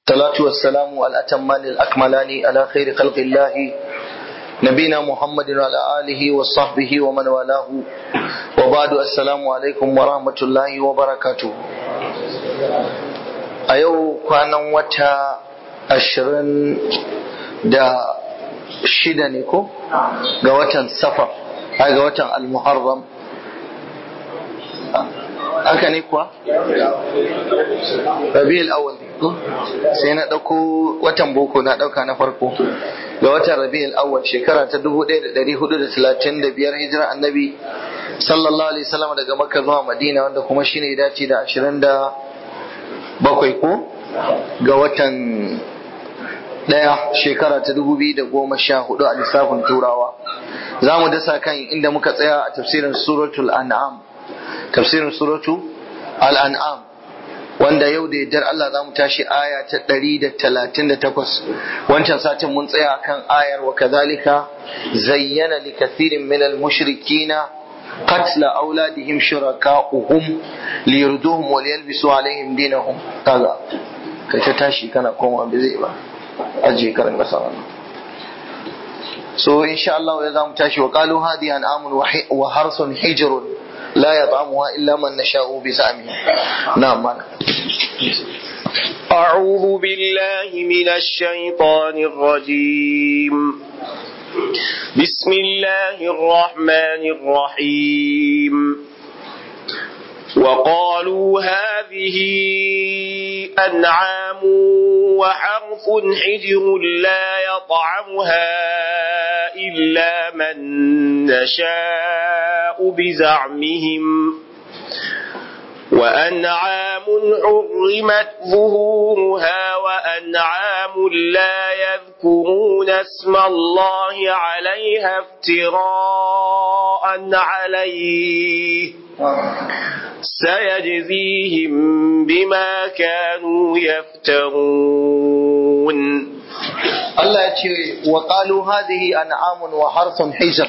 الصلاة والسلام الأتمان الأكملان على خير خلق الله نبينا محمد وعلى آله وصحبه ومن والاه وبعد السلام عليكم ورحمة الله وبركاته أيو كان وتا أشرن دا shida ne ko ga watan safar ga watan al-muharram haka ne kuwa rabi'ul awwal ko sai na dauko watan boko na dauka na farko ga watan rabi'ul awwal shekara ta 1435 hijira annabi sallallahu alaihi wasallam daga makka zuwa madina wanda kuma shine ya dace da 27 ko ga watan daya shekara ta dubu biyu da goma sha hudu a lissafin turawa za mu dasa kan inda muka tsaya a tafsirin suratul an'am tafsirin suratu al'an'am wanda yau da yardar Allah za mu tashi aya ta ɗari da talatin da takwas wancan satin mun tsaya kan ayar wa kazalika zayyana li kathirin min al-mushrikina قتل أولادهم شركاؤهم ليردوهم وليلبسوا عليهم دينهم كذا kai ta tashi kana koma bai zai ba ajiye karin kasa wannan so insha Allah ya zamu tashi wa qalu hadi an amun wa harsun hijrun la yat'amuha illa man nasha'u bi sami na'am mana أعوذ بالله من الشيطان الرجيم بسم الله الرحمن الرحيم وقالوا هذه أنعام وحرف حجر لا يطعمها إلا من نشاء بزعمهم وأنعام حرمت ظهورها وأنعام لا يذكرون اسم الله عليها افتراء عليه سيجزيهم بما كانوا يفترون الله يتشي وقالوا هذه أنعام وحرث حجر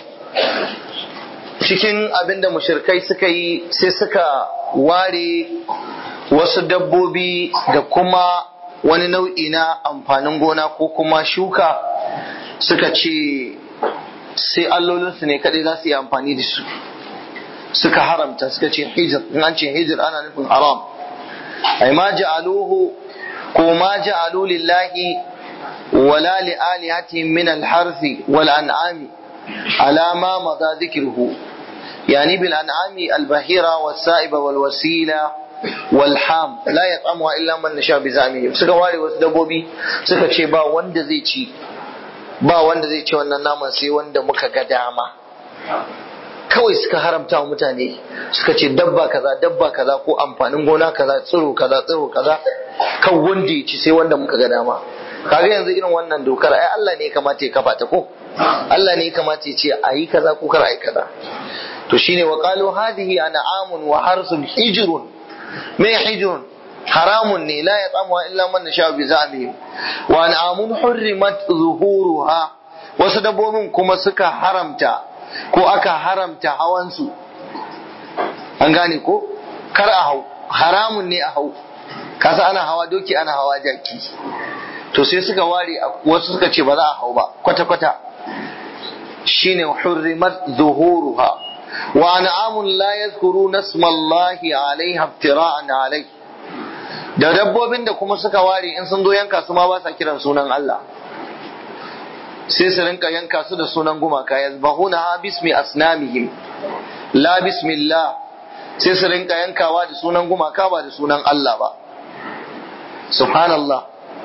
cikin abin da mushirkai suka yi sai suka ware wasu dabbobi da kuma wani nau'i na amfanin gona ko kuma shuka suka ce sai allolinsu ne kadai za su yi amfani da su suka haramta suka ce hijir in an ce hijir ana nufin haram ai ma ja'aluhu ko ma ja'alu lillahi wala li alihatihim min al-harthi wal an'ami ala ma madha dhikruhu يعني بالأنعام البهيرة والسائبة والوسيلة والحام لا يطعمها إلا من نشاء بزعمهم suka ware wasu dabbobi suka ce ba wanda zai ci ba wanda zai ci wannan naman sai wanda muka ga dama kawai suka haramta wa mutane suka ce dabba kaza dabba kaza ko amfanin gona kaza tsiro kaza tsiro kaza kan wanda ya ci sai wanda muka ga dama kaga yanzu irin wannan dokar ai Allah ne ya kamata ya kafa ta ko Allah ne ya kamata ya ce ayi kaza ko kar ayi kaza to shine wa qalu hadhihi an'amun wa harsun hijrun me hijrun haramun ne la yat'amu illa man nasha bi za'mihim wa an'amun hurrimat zuhuruha wasu dabbobin kuma suka haramta ko aka haramta hawansu an gane ko kar a hau haramun ne a hau kasa ana hawa doki ana hawa jaki to sai suka ware wasu suka ce ba za a hau ba kwata-kwata shine hurrimat zuhuruha wa an'amun la yadhkuruna ismallahi alaiha iftira'an alai da dabbobin da kuma suka ware in sun zo yanka su ma ba sa kiran sunan Allah sai su rinka yanka su da sunan gumaka yazbahuna ha bismi asnamihim la bismillah sai su rinka yankawa da sunan gumaka ba da sunan Allah ba subhanallah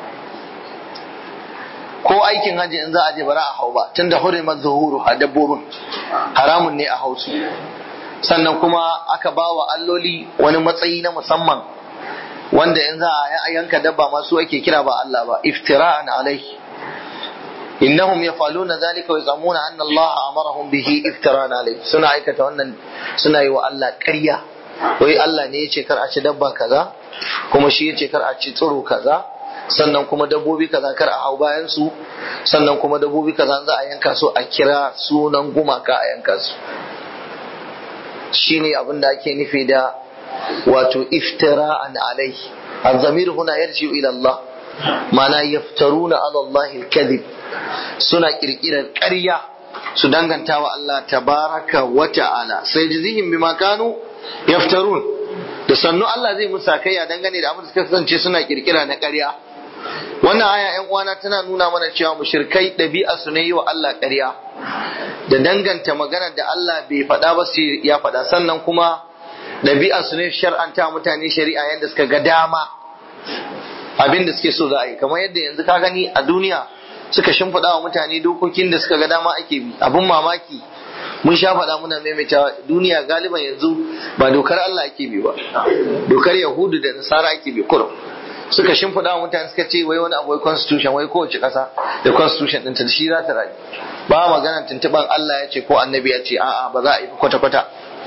ko aikin hajji in za a je bara a hau ba tunda hurimat zuhuru a dabbobin haramun ne a hausu sannan kuma aka ba wa alloli wani matsayi na musamman wanda in za a yanka dabba masu ake kira ba Allah ba iftira'an alaihi innahum yafaluna dhalika wa yazamuna anna Allah amarahum bihi iftira'an alaihi suna aikata wannan suna yi wa Allah ƙarya wai Allah ne ya ce kar a ci dabba kaza kuma shi ya ce kar a ci tsiro kaza sannan kuma dabbobi kaza kar a hau bayan su sannan kuma dabbobi kaza za a yanka su a kira sunan gumaka a yanka su shine abin da ake nufi da wato iftira'an alai الضمير هنا يرجع إلى الله mana yaftaruna ala Allah al-kadhib suna kirkirar ƙarya su danganta wa Allah tabaraka wa ta'ala sai jizihim bima kanu yaftarun da sannu Allah zai musa kai a dangane da abin da suka kasance suna kirkira na ƙarya wannan aya ƴan uwana tana nuna mana cewa mushrikai ɗabi'a su ne yi wa Allah ƙarya da danganta magana da Allah bai faɗa ba sai ya faɗa sannan kuma ɗabi'a su ne shar'anta mutane shari'a yadda suka ga dama abin da suke so za a yi kamar yadda yanzu ka gani a duniya suka shimfiɗa wa mutane dokokin da suka ga dama ake bi abin mamaki mun sha faɗa muna maimaita duniya galiban yanzu ba dokar Allah ake bi ba dokar Yahudu da Nasara ake bi kurum suka shimfiɗa wa mutane suka ce wai wani abu wai constitution wai kowace ƙasa da constitution ɗinta da shi za ta rayu ba magana tuntuɓan Allah ya ce ko annabi ya ce a'a ba za a yi kwata-kwata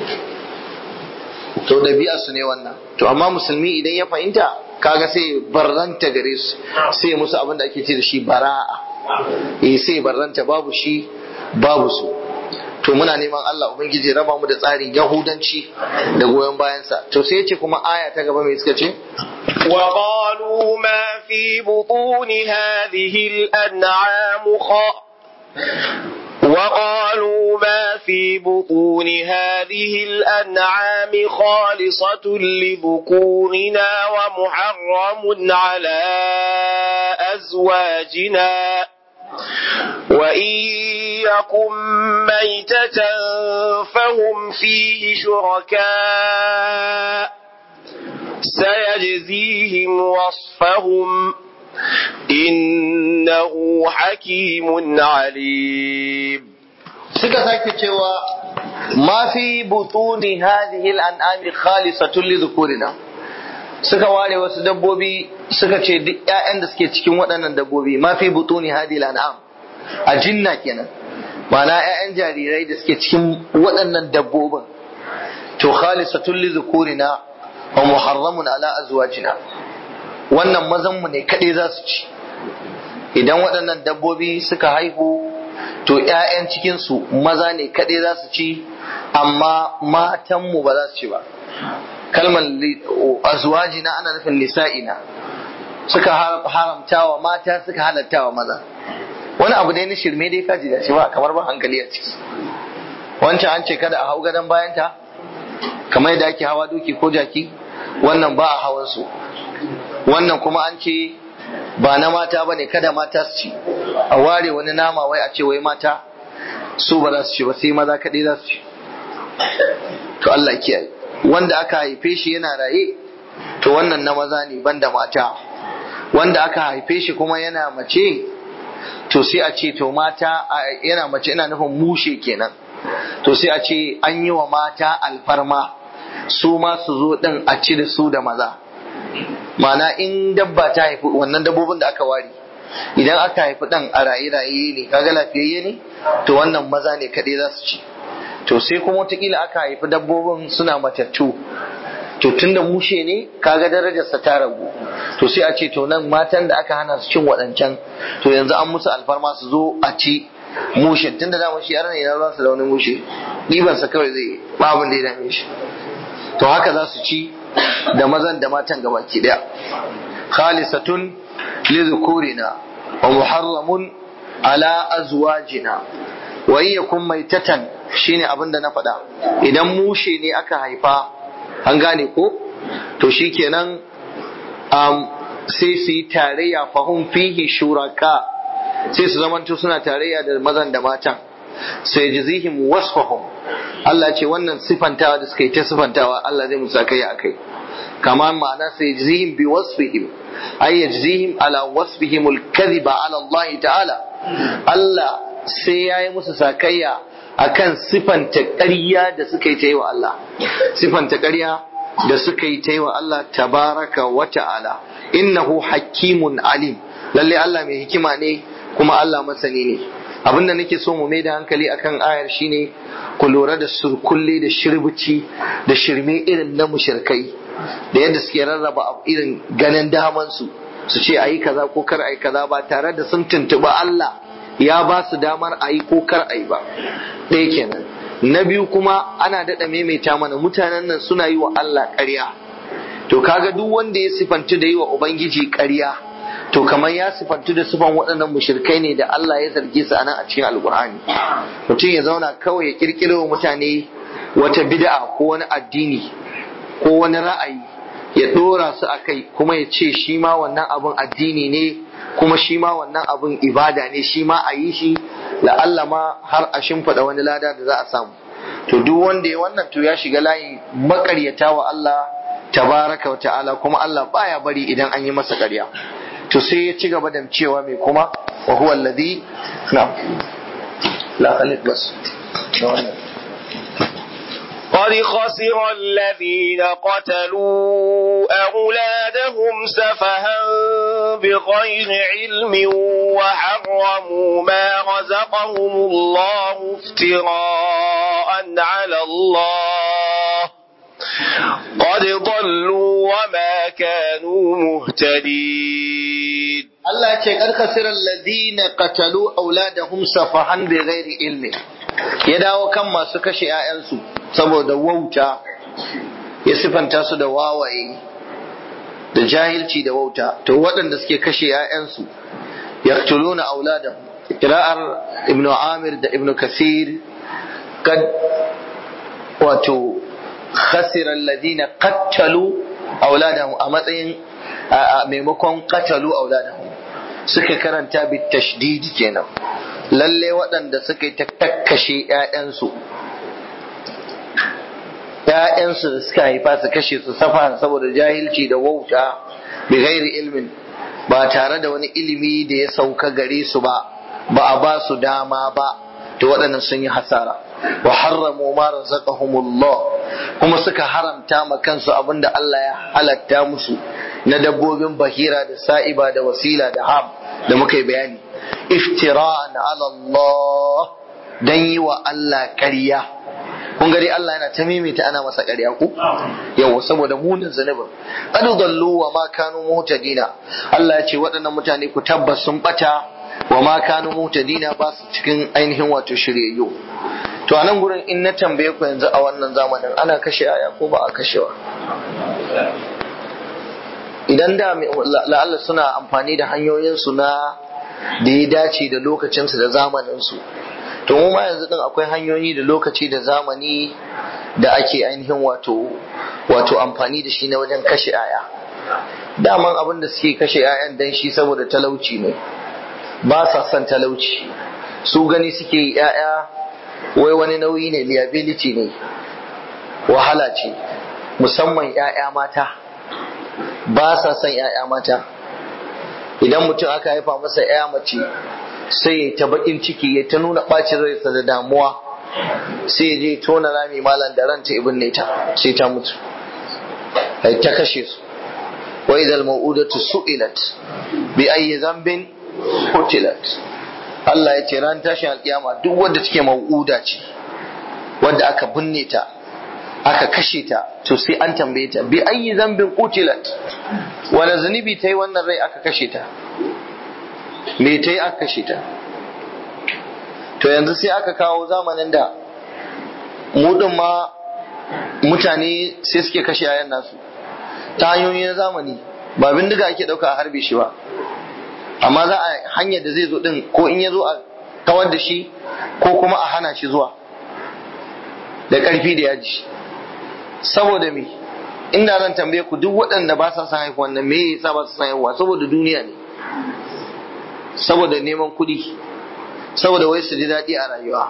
to ɗabi'a su ne wannan to amma musulmi idan ya fahimta kaga sai barranta gare su sai musu abin da ake ce da shi bara'a eh sai barranta babu shi babu su to muna neman Allah ubangiji raba mu da tsarin yahudanci da goyon bayansa to sai yace kuma aya ta gaba mai suka ce وقالوا ما في بطون هذه الأنعام خ... وقالوا ما في بطون هذه الأنعام خالصة لذكورنا ومحرم على أزواجنا وإن يكن ميتة فهم فيه شركاء سيجزيهم وصفهم إنه حكيم عليم suka sake cewa ma fi butuni hadhihi al-an'ami khalisatun li dhukurina suka ware wasu dabbobi suka ce duk ƴaƴan da suke cikin waɗannan dabbobi ma fi butuni hadhihi al-an'am a jinna kenan ma'ana ƴaƴan jarirai da suke cikin waɗannan dabbobin to khalisatun li dhukurina wa muharramun ala azwajina wannan mazan mu ne kadai za su ci idan waɗannan dabbobi suka haihu to ‘ya'yan cikinsu maza ne kaɗai za su ci amma matanmu ba za su ci ba kalmar azwajina ana nufin nisa'ina suka haramta wa mata suka halatta wa maza wani abu dai na shirme dai kaji da shi ba kamar ba hankali a ciki wancan an ce kada a hau gadon bayanta kamar yadda ake hawa doki ko jaki wannan ba a hawan su wannan kuma an ce ba na mata ba ne kada mata su ci a ware wani nama wai a ce wai mata su ba za su ci ba sai maza kaɗai za su ci to Allah kiyaye wanda aka haife shi yana raye to wannan na maza ne banda mata wanda aka haife shi kuma yana mace to sai a ce to mata yana mace ina nufin mushe kenan to sai a ce an yi wa mata alfarma su ma su zo din a ci da su da maza Mana in dabba ta haifi wannan dabbobin da aka ware idan aka haifi dan a raye raye ne kaga lafiyayye ne to wannan maza ne kaɗai za su ci to sai kuma wataƙila aka haifi dabbobin suna matattu to tunda mushe ne kaga darajarsa ta ragu to sai a ce to nan matan da aka hana su cin waɗancan to yanzu an musu alfarma su zo a ci mushe tunda da shi yar ne na ruwansa da wani mushe ɗibansa kawai zai ba abin da ya dame shi to haka za su ci da mazan da matan gabaki daya khalisatun li dhukurina wa muharramun ala azwajina wa in yakun maitatan shine abin da na faɗa idan mushe ne aka haifa an gane ko to shikenan um, sai su yi tarayya fahum fihi shuraka sai su zamanto suna tarayya da mazan da matan sai jizihim wasfahum Allah ce wannan sifantawa da suka yi ta sifantawa Allah zai musa kai akai kama ma'ana sai jizihim bi wasfihim ay yajzihim ala wasfihim al-kadhiba ala Allah ta'ala Allah sai yayi musu sakayya akan sifanta ƙarya da suka yi ta yi wa Allah sifanta ƙarya da suka yi ta yi wa Allah tabaraka wa ta'ala innahu hakimun alim lalle Allah mai hikima ne kuma Allah masani ne abinda nake so mu mai da hankali akan ayar shine ku lura da surkulle da shirbici da shirme irin na mushirkai da yadda suke rarraba irin ganin daman su su ce ayi kaza ko kar ayi kaza ba tare da sun tuntuɓi Allah ya ba su damar ayi ko kar ayi ba ɗaya kenan na biyu kuma ana daɗa maimaita mana mutanen nan suna yi wa Allah ƙarya to kaga duk wanda ya sifanci da yi wa ubangiji ƙarya to kamar ya sifantu da sifan waɗannan mushrikai ne da Allah ya zarge su anan a cikin alkur'ani mutum ya zauna kawai ya kirkiro wa mutane wata bid'a ko wani addini ko wani ra'ayi ya dora su a kai kuma ya ce shi ma wannan abun addini ne kuma shi ma wannan abun ibada ne shi ma a yi shi la'alla ma har a shimfiɗa wani lada da za a samu to duk wanda ya wannan to ya shiga layin makaryata wa Allah tabaraka wa ta'ala kuma Allah baya bari idan an yi masa ƙarya to sai ya ci gaba da cewa mai kuma wa huwa alladhi na la khalid bas قد خسر الذين قتلوا أولادهم سفها بغير علم وحرموا ما رزقهم الله افتراء على الله قد ضلوا وما كانوا مهتدين Allah ya ce kar khasira alladhina qatalu auladahum safahan bighairi ilmi ya dawo kan masu kashe 'ya'yansu saboda wauta ya sifanta su da wawaye da jahilci da wauta to waɗanda suke kashe 'ya'yansu yaqtuluna auladahum qira'ar ibnu amir da ibnu kasir kad wato khasira alladhina qatalu auladahum a matsayin a maimakon qatalu auladahum suka karanta bi tashdidi kenan lalle waɗanda suka yi ta kakkashe ‘ya'yansu ‘ya'yansu da suka haifa su kashe su safa saboda jahilci da wauta bi gairi ilmin ba tare da wani ilimi da ya sauka gare su ba ba a ba su dama ba to waɗannan sun yi hasara wa harramu ma razaqahumullah kuma suka haramta ma kansu abinda Allah ya halatta musu na dabbobin bahira da sa'iba da wasila da ham da muka yi bayani iftira'an ala Allah dan yi wa Allah ƙarya kun gari Allah yana ta mimita ana masa ƙarya ko yawa saboda munin zanubin qad dallu wa ma kanu muhtadina Allah ya ce waɗannan mutane ku tabbas sun bata wa ma kanu muhtadina ba su cikin ainihin wato shiryayyu to a nan gurin in na tambaye ku yanzu a wannan zamanin ana kashe aya ko ba a kashewa idan da la'alla suna amfani da hanyoyinsu na da ya dace da lokacinsu da zamaninsu to mu ma yanzu din akwai hanyoyi da lokaci da zamani da ake ainihin wato wato amfani da shi na wajen kashe aya daman abin da suke kashe 'ya'yan dan shi saboda talauci ne ba sa son talauci su gani suke yi 'ya'ya wai wani nauyi ne liability ne wahala ce musamman 'ya'ya mata ba sa son 'ya'ya mata idan mutum aka haifa masa 'ya mace sai ya ta bakin ciki ya ta nuna bacin raisa da damuwa sai ya je tona rami malam da ranta ibn ne ta sai ta mutu ai ta kashe su wa idal mau'udatu su'ilat bi ayyi dhanbin qutilat Allah ya ce ran tashin alkiyama duk wanda take mau'uda ce wanda aka binne ta aka kashe ta to sai an tambaye ta bi ayyi dhanbin qutilat wani zunubi ta yi wannan rai aka kashe ta me ta yi aka kashe ta to yanzu sai aka kawo zamanin da mudin ma mutane sai suke kashe yayan nasu ta hanyoyi na zamani ba bindiga ake dauka a harbe shi ba amma za a hanyar da zai zo din ko in ya zo a kawar da shi ko kuma a hana shi zuwa da ƙarfi da yaji saboda me inda zan tambaye ku duk waɗanda ba sa son haihuwa nan me yasa ba su son haihuwa saboda duniya ne saboda neman kuɗi saboda wai su ji daɗi a rayuwa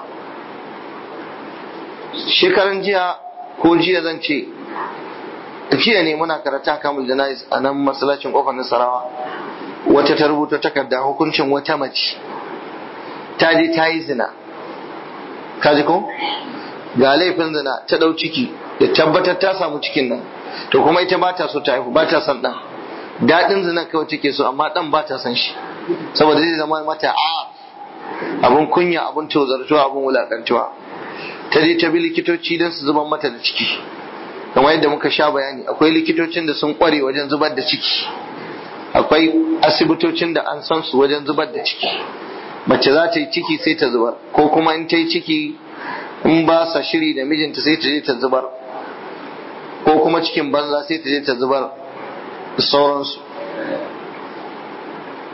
shekaran jiya ko jiya zan ce jiya ne muna karata kamul janais a nan masallacin kofar nasarawa wata ta rubuta takarda hukuncin wata mace ta je ta yi zina ka ji ko ga laifin zina ta ɗau ciki da tabbatar ta samu cikin nan to kuma ita ba ta so ta haihu ba ta son ɗan daɗin zina kawai take so amma ɗan ba ta son shi saboda zai zama mata a abun kunya abun tozartuwa abun wulakantuwa ta je ta bi likitoci don su zubar mata da ciki kamar yadda muka sha bayani akwai likitocin da sun kware wajen zubar da ciki akwai asibitocin da an san su wajen zubar da ciki mace za ta yi ciki sai ta zubar ko kuma in ta yi ciki in ba sa shiri da mijinta sai ta je ta zubar ko kuma cikin banza sai ta je ta zubar da sauransu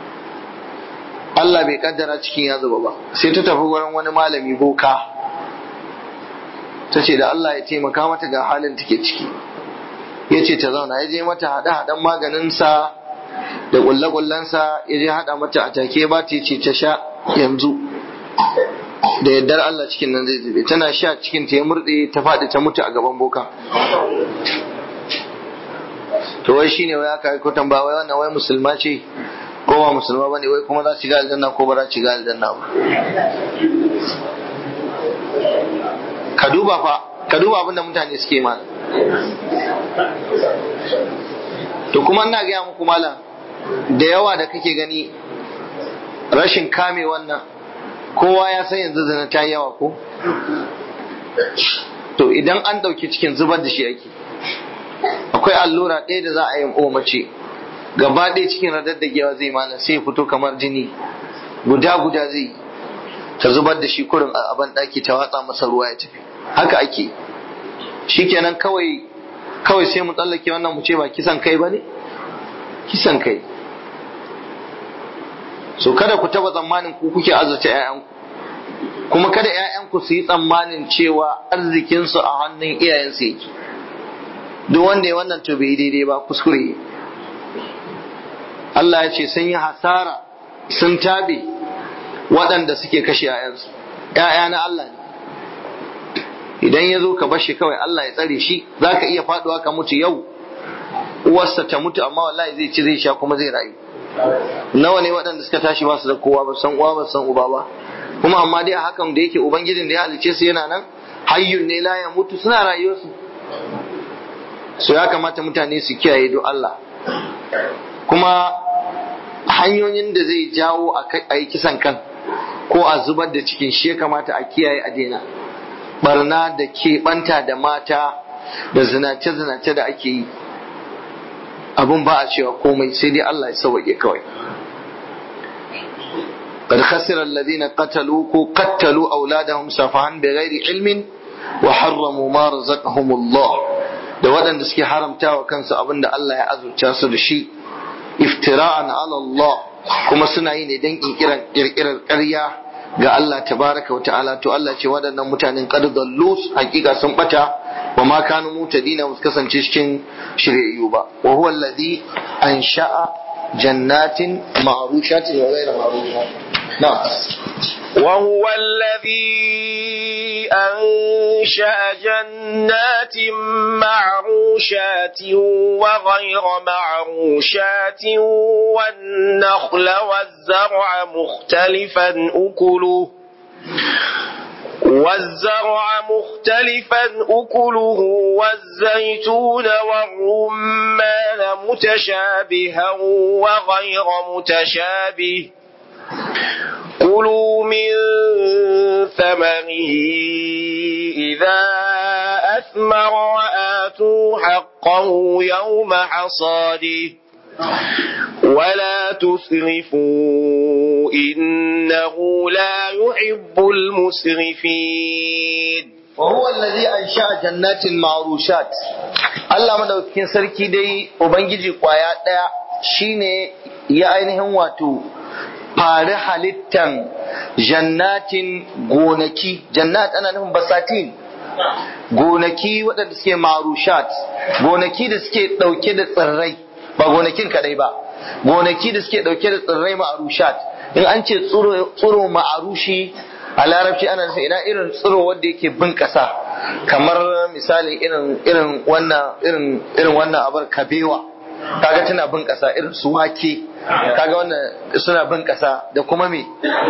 Allah bai kaddara cikin ya zuba ba sai ta tafi wurin wani malami boka ta ce da Allah ya taimaka mata ga halin take ciki ya ce ta zauna ya je mata haɗe haɗen maganinsa da ƙulle-ƙullensa ya je haɗa mata a take ba ta ce ta sha yanzu da yardar Allah cikin nan zai zube tana sha cikin ta ya murɗe ta faɗi ta mutu a gaban boka to wai shine wai aka ko tambaya wai wannan wai musulma ce ko ba musulma bane wai kuma za su shiga aljanna ko ba za su shiga aljanna ba ka duba fa ka duba abin da mutane suke ma to kuma ina gaya muku malam da yawa da kake gani rashin kame wannan kowa ya san yanzu zina ta yawa ko to idan an ɗauki cikin zubar da shi ake akwai allura ɗaya da za a yi wa mace gaba ɗaya cikin radaddagewa zai malam sai ya fito kamar jini guda guda zai ta zubar da shi kurin a ban ɗaki ta watsa masa ruwa ya tafi haka ake shikenan kawai kawai sai mu tsallake wannan mu ce ba kisan kai ba ne kisan kai so kada ku taba tsammanin ku kuke azurta 'ya'yanku kuma kada 'ya'yanku su yi tsammanin cewa arzikinsu a hannun iyayensu yake duk wanda ya wannan to bai daidai ba kuskure Allah ya ce sun yi hasara sun tabe waɗanda suke kashe 'ya'yansu 'ya'ya na Allah ne idan ya zo ka bashi kawai Allah ya tsare shi za ka iya faduwa ka mutu yau uwarsa ta mutu amma wallahi zai ci zai sha kuma zai rayu nawa ne waɗanda suka tashi ba su da kowa ba san uwa ba san uba ba kuma amma dai a hakan da yake ubangijin da ya halice su yana nan hayyun ne la ya mutu suna rayuwarsu so ya kamata mutane su kiyaye do Allah kuma hanyoyin da zai jawo a yi kisan kan ko a zubar da cikin shi ya kamata a kiyaye a daina barna da keɓanta da mata da zinace-zinace da ake yi abun ba a cewa komai sai dai Allah ya sauwaƙe kawai قد خسر الذين قتلوا قتلوا أولادهم سفها بغير علم وحرموا ما رزقهم الله da waɗanda suke haramta wa kansu abin da Allah ya azurta su da shi iftira'an ala Allah kuma suna yi ne don ƙirƙirar ƙarya ga Allah tabaraka wa ta'ala to Allah ce waɗannan mutanen qad dallu hakika sun bata wa ma kanu mutadina ba kasance cikin shiryayyu ba wa huwa alladhi ansha'a jannatin ma'rushatin wa ghayra ma'rushatin na'am وهو الذي أنشأ جنات معروشات وغير معروشات والنخل والزرع مختلفا أكله والزرع مختلفا أكله والزيتون والرمان متشابها وغير متشابه كلوا من ثمره إذا أثمر وآتوا حقه يوم حصاده ولا تسرفوا إنه لا يحب المسرفين وهو الذي أنشأ جنات معروشات Allah madaukakin sarki dai Ubangiji kwaya ɗaya shine ya ainihin wato fari halittan jannatin gonaki jannat ana nufin basatin gonaki waɗanda suke marushat gonaki da suke ɗauke da tsirrai ba gonakin kadai ba gonaki da suke ɗauke da tsirrai ma'arushat in an ce tsiro ma'arushi a larabci ana nufin ina irin tsiro wanda yake bin ƙasa kamar misali irin irin wannan irin irin wannan abar kabewa kaga tana bin ƙasa irin su wake kaga wannan suna bin ƙasa da kuma me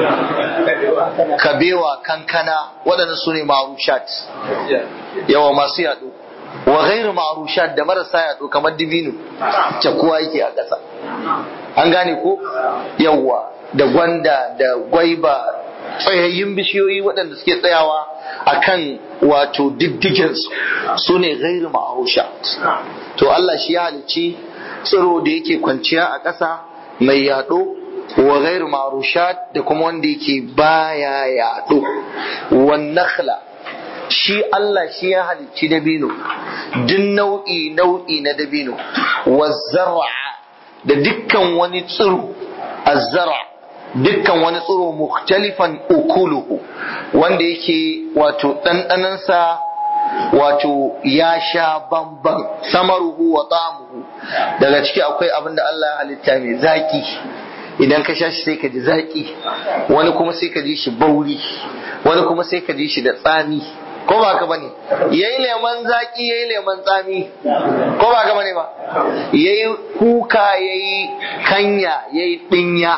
kabewa kankana waɗannan su ne ma'arushat yawa masu yaɗo wa ghairu ma'arushat da marasa yaɗo kamar dibino cakuwa yake a ƙasa an gane ko yawa da gwanda da gwaiba tsayayyun bishiyoyi waɗanda suke tsayawa a kan wato diddiginsu su ne ghairu ma'arushat to Allah shi ya halicci tsiro da yake kwanciya a ƙasa mai yaɗo wa ghairu marushat da kuma wanda yake baya yaɗo wan nakhla shi Allah shi ya halicci dabino duk nau'i nau'i na dabino wa zar'a da dukkan wani tsiro azzara dukkan wani tsiro mukhtalifan ukuluhu wanda yake wato ɗanɗanansa wato ya sha bamban samaruhu wa ta'amuhu daga ciki akwai abin da Allah ya halitta mai zaki idan ka sha shi sai ka ji zaki wani kuma sai ka ji shi bauri wani kuma sai ka ji shi da tsami ko ba ka bane yayi lemon zaki yayi lemon tsami ko ba ka bane ba yayi kuka yayi kanya yayi dinya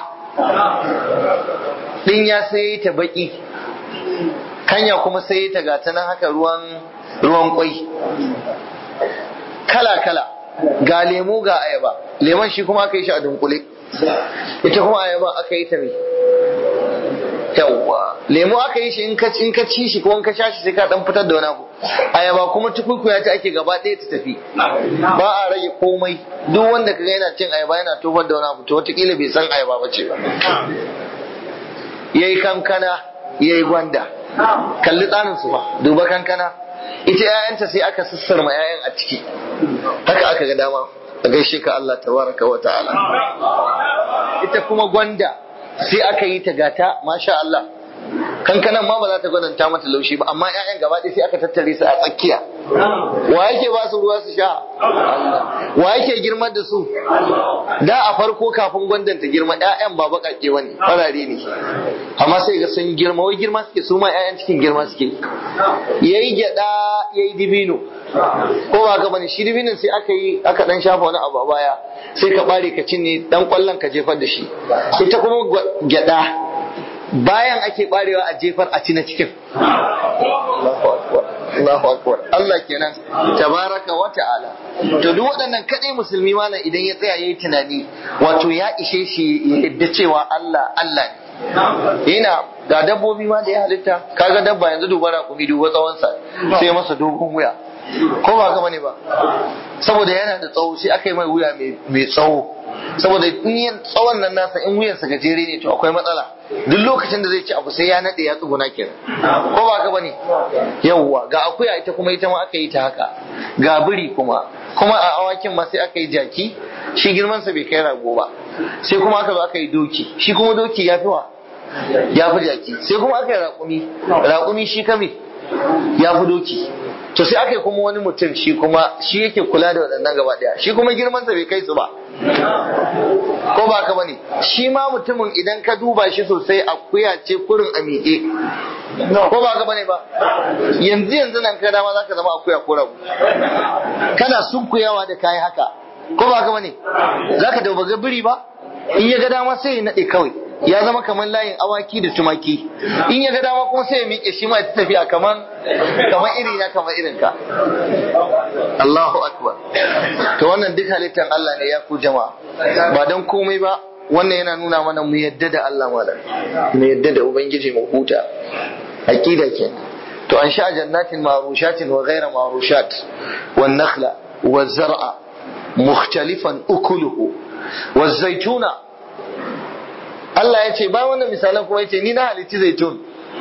dinya sai ta baki kanya kuma sai ta gata nan haka ruwan ruwan kwai kala kala ga lemu ga ayaba lemon shi kuma aka yi shi a dunkule ita kuma ayaba aka yi ta mai yawwa lemu aka yi shi in ka in ka ci shi ko in ka sha shi sai ka dan fitar da wani abu ayaba kuma tukukuya ta ake gaba ɗaya ta tafi ba a rage komai duk wanda kaga yana cin ayaba yana tofar da wani abu to wataƙila bai san ayaba ba ce ba yayi kankana yayi gwanda kalli tsarin su ba duba kankana ita 'ya'yanta sai aka sassarma 'ya'yan a ciki haka aka ga dama a gaishe ka Allah tabaraka wa ta'ala ita kuma gwanda sai aka yi ta gata masha Allah kankanan ma ba za ta gwadanta mata laushi ba amma 'ya'yan gaba ɗaya sai aka tattare su a tsakiya wa yake ba su ruwa su sha wa yake girmar da su da a farko kafin gwandan ta girma 'ya'yan ba baƙaƙe bane farare ne amma sai ga sun girma wai girma suke su ma 'ya'yan cikin girma suke yayi gyada yayi dibino ko ba ka bane shi dibinin sai aka yi aka dan shafa wani abu a baya sai ka bare ka cinne dan kwallon ka jefar da shi ita kuma gyada bayan ake barewa a jefar a ci na cikin Allahu akbar Allah kenan tabaraka wa ta'ala to duk waɗannan kadai musulmi malam idan ya tsaya yayi tunani wato ya ishe shi ya yadda cewa Allah Allah ne yana ga dabbobi ma da ya halitta kaga dabba yanzu duba raƙumi duba tsawonsa sai masa dogon wuya ko ba gama ne ba saboda yana da tsawo sai aka yi mai wuya mai tsawo saboda in tsawon nan nasa in wuyansa gajere ne to akwai matsala duk lokacin da zai ci abu sai ya nade ya tsuguna kenan ko ba ka bane yawwa ga akuya ita kuma ita ma aka yi ta haka ga biri kuma kuma a awakin ma sai aka yi jaki shi girman sa bai kai rago ba sai kuma aka zo aka yi doki shi kuma doki ya fi wa ya fi jaki sai kuma aka yi raƙumi raƙumi shi kame ya fi doki to sai aka yi kuma wani mutum shi kuma shi yake kula da waɗannan gaba ɗaya shi kuma girmansa bai kai su ba ko ba ka bane shi ma mutumin idan ka duba shi sosai akuya ce kurin a miƙe ko ba ka bane ba yanzu yanzu nan ka dama zaka zama akuya ko rabu kana sunkuyawa da kayi haka ko ba ka bane zaka da baga biri ba in ya ga dama sai ya nade kawai ya zama kamar layin awaki da tumaki in ya ga dama kuma sai ya miƙe shi ma ya tafiya kamar kamar iri na kamar irin ka Allahu akbar to wannan duk halittar Allah ne ya ku jama'a ba dan komai ba wannan yana nuna mana mu yadda da Allah malam mu yadda da ubangiji mu huta aqida ke to an sha jannatin marushatin wa ghayra marushat wan nakhla wa zar'a mukhtalifan ukuluhu wa zaituna Allah ya ce ba wannan misalan kuma ya ce ni na halicci zaitun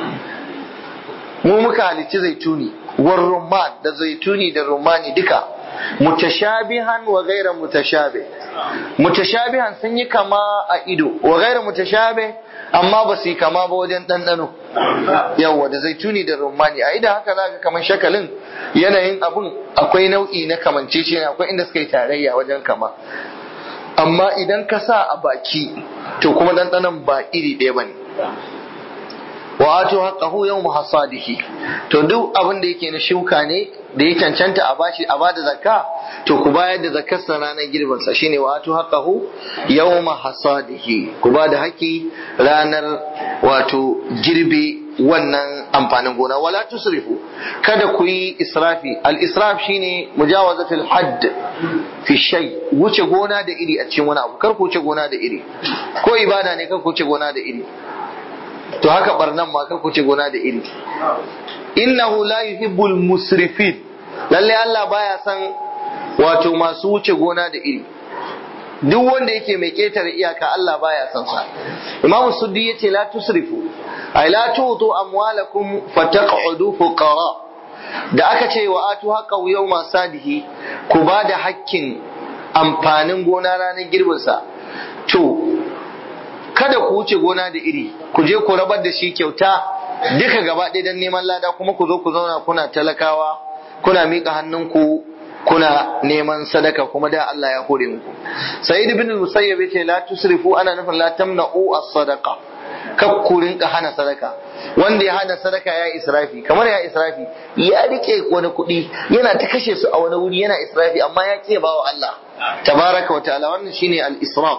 mu muka halicci zaituni war rumman da zaituni da rumani duka mutashabihan wa gaira mutashabi mutashabihan sun yi kama a ido wa gaira mutashabi amma ba su yi kama ba wajen ɗanɗano yawa da zaituni da rumani a idan haka za ka kamar shakalin yanayin abun akwai nau'i na kamancece akwai inda suka yi tarayya wajen kama amma idan ka sa a baki to kuma ɗanɗanon ba iri ɗaya ba ne wa ato haqqahu yawm hasadihi to duk abin da yake na shuka ne da ya cancanta a bashi a bada zakka to ku bayar da zakkar sa ranar girbin sa shine wa ato haqqahu yawm hasadihi ku bada haƙi ranar wato girbe wannan amfanin gona wala tusrifu kada ku yi israfi al israf shine mujawazatul hadd fi shay wuce gona da iri a cikin wani abu kar ku wuce gona da iri ko ibada ne kar ku wuce gona da iri to haka barnan ma kar ku wuce gona da iri innahu la yuhibbul musrifin lalle Allah baya san wato masu wuce gona da iri duk wanda yake mai ketare iyaka Allah baya san sa Imam Suddi yace la tusrifu ay la tutu amwalakum fataq'udu fuqara da aka ce wa atu haqa yawma sadihi ku ba da hakkin amfanin gona ranar girbin sa to kada ku wuce gona da iri ku je ku rabar da shi kyauta duka gaba ɗaya don neman lada kuma ku zo ku zauna kuna talakawa kuna miƙa hannunku kuna neman sadaka kuma da Allah ya hore muku sa'id ibn musayyib yace la tusrifu ana nufin la tamna'u as-sadaqa kab ku rinka hana sadaka wanda ya hana sadaka ya israfi kamar ya israfi ya rike wani kuɗi yana ta kashe su a wani wuri yana israfi amma ya ke bawa Allah tabaraka wa ta'ala wannan shine al-israf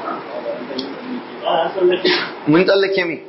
mun tsallake mi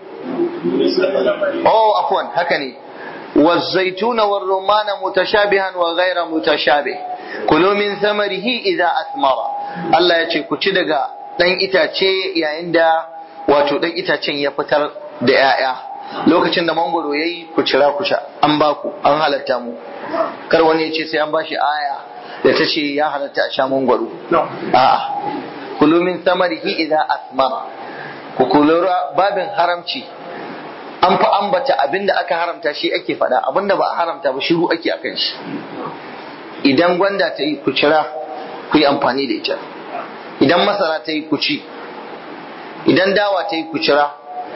oh afwan haka ne والزيتون والرمان متشابها وغير متشابه كلوا من ثمره إذا أثمر الله يce ku ci daga ɗan itace yayin da wato ɗan itacen ya fitar da ‘ya'ya lokacin da mangoro ya yi ku cira ku sha an ba ku an halatta mu kar wani ya ce sai an ba shi aya da ta ce ya halatta a sha mangoro a'a kulu min samarihi idan asmara ku kulura babin haramci an fi ambata abin da aka haramta shi ake faɗa abin da ba a haramta ba shiru ake akan shi idan gwanda ta yi ku cira ku yi amfani da ita idan masara ta yi ku ci idan dawa ta yi ku cira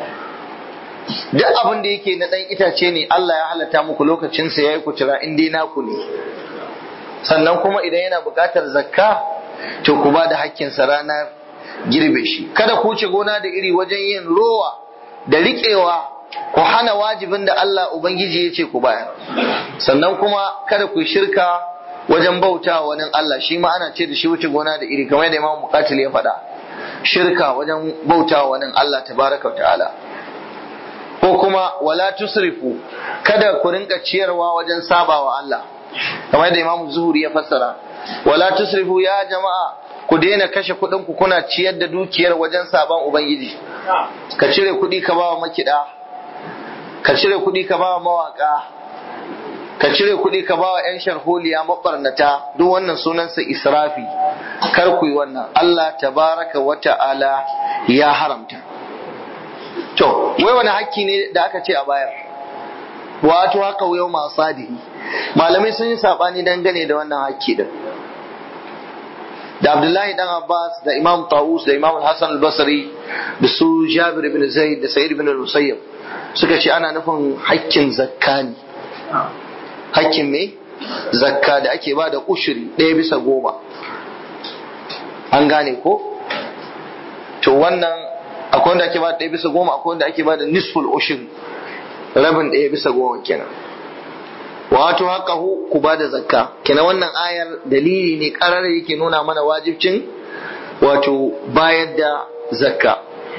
duk abin da yake na ɗan itace ne Allah ya halatta muku lokacinsa ya yi ku cira in dai naku ne sannan kuma idan yana buƙatar zakka to ku ba da hakkinsa ranar girbe shi kada ku wuce gona da iri wajen yin rowa da riƙewa ku hana wajibin da Allah Ubangiji ya ce ku bayar sannan kuma kada ku shirka wajen bauta wa wani Allah shi ma ana ce da shi wuce gona da iri kamar da Imam Muqatil ya faɗa shirka wajen bauta wa wani Allah tabaraka wa ta'ala ko kuma wala tusrifu kada ku rinka ciyarwa wajen sabawa Allah kamar da Imam Zuhuri ya fassara wala tusrifu ya jama'a ku daina kashe kuɗin ku kuna ciyar da dukiyar wajen saban Ubangiji ka cire kuɗi ka ba wa makiɗa ka cire kuɗi ka ba wa mawaƙa ka cire kuɗi ka ba wa 'yan sharholiya mabarnata duk wannan sunansa israfi kar ku yi wannan Allah tabaraka wa ta'ala ya haramta to wai wani hakki ne da aka ce a bayar wato haka yau masu sadihi malamai sun yi saɓani dangane da wannan hakki din da Abdullahi dan Abbas da Imam Tawus da Imam Hassan al-Basri da su Jabir ibn Zaid da Sa'id ibn al-Musayyab suka ce ana nufin hakkin zakka ne hakkin me zakka da ake ba da ushiri ɗaya bisa goma an gane ko to wannan akwai wanda ake ba da ɗaya bisa goma akwai wanda ake ba da nisful ushiri rabin ɗaya bisa goma kenan wato haka ku ba da zakka kenan wannan ayar dalili ne ƙarar yake nuna mana wajibcin wato bayar da zakka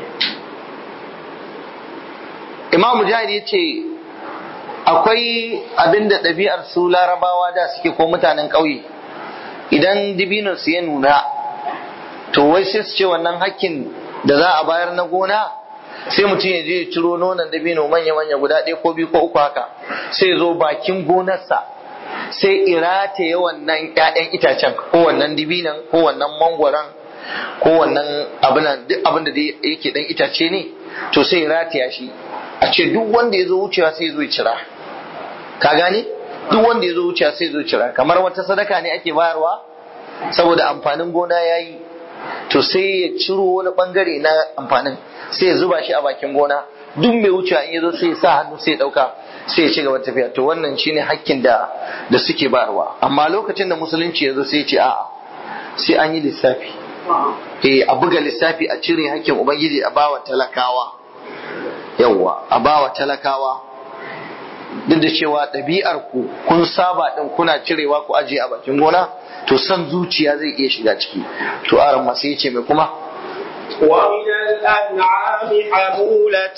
imam mujahid ya ce akwai abin da ɗabi'ar su larabawa da suke ko mutanen ƙauye idan dibino su ya nuna to wai sai su ce wannan hakkin da za a bayar na gona sai mutum ya je ya ciro nonon dabino manya-manya guda ɗaya ko biyu ko uku haka sai ya zo bakin gonarsa sai irata ya wannan 'ya'yan itacen ko wannan dibinan ko wannan mangwaron ko wannan abin duk abin da yake dan itace ne to sai ya rataya shi a ce duk wanda ya zo wucewa sai ya zo ya cira ka gane duk wanda ya zo wucewa sai ya zo cira kamar wata sadaka ne ake bayarwa saboda amfanin gona ya yi to sai ya ciro wani bangare na amfanin sai ya zuba shi a bakin gona duk mai wucewa in ya zo sai ya sa hannu sai ya dauka sai ya ci gaba tafiya to wannan shine hakkin da da suke bayarwa amma lokacin da musulunci ya zo sai ya ce a'a sai an yi lissafi eh a buga lissafi a cire hakkin ubangiji a bawa talakawa yawwa a bawa talakawa duk da cewa ɗabi'ar ku kun saba din kuna cirewa ku ajiye a bakin gona to san zuciya zai iya shiga ciki to aran masu yace mai kuma ومن الأنعام حمولة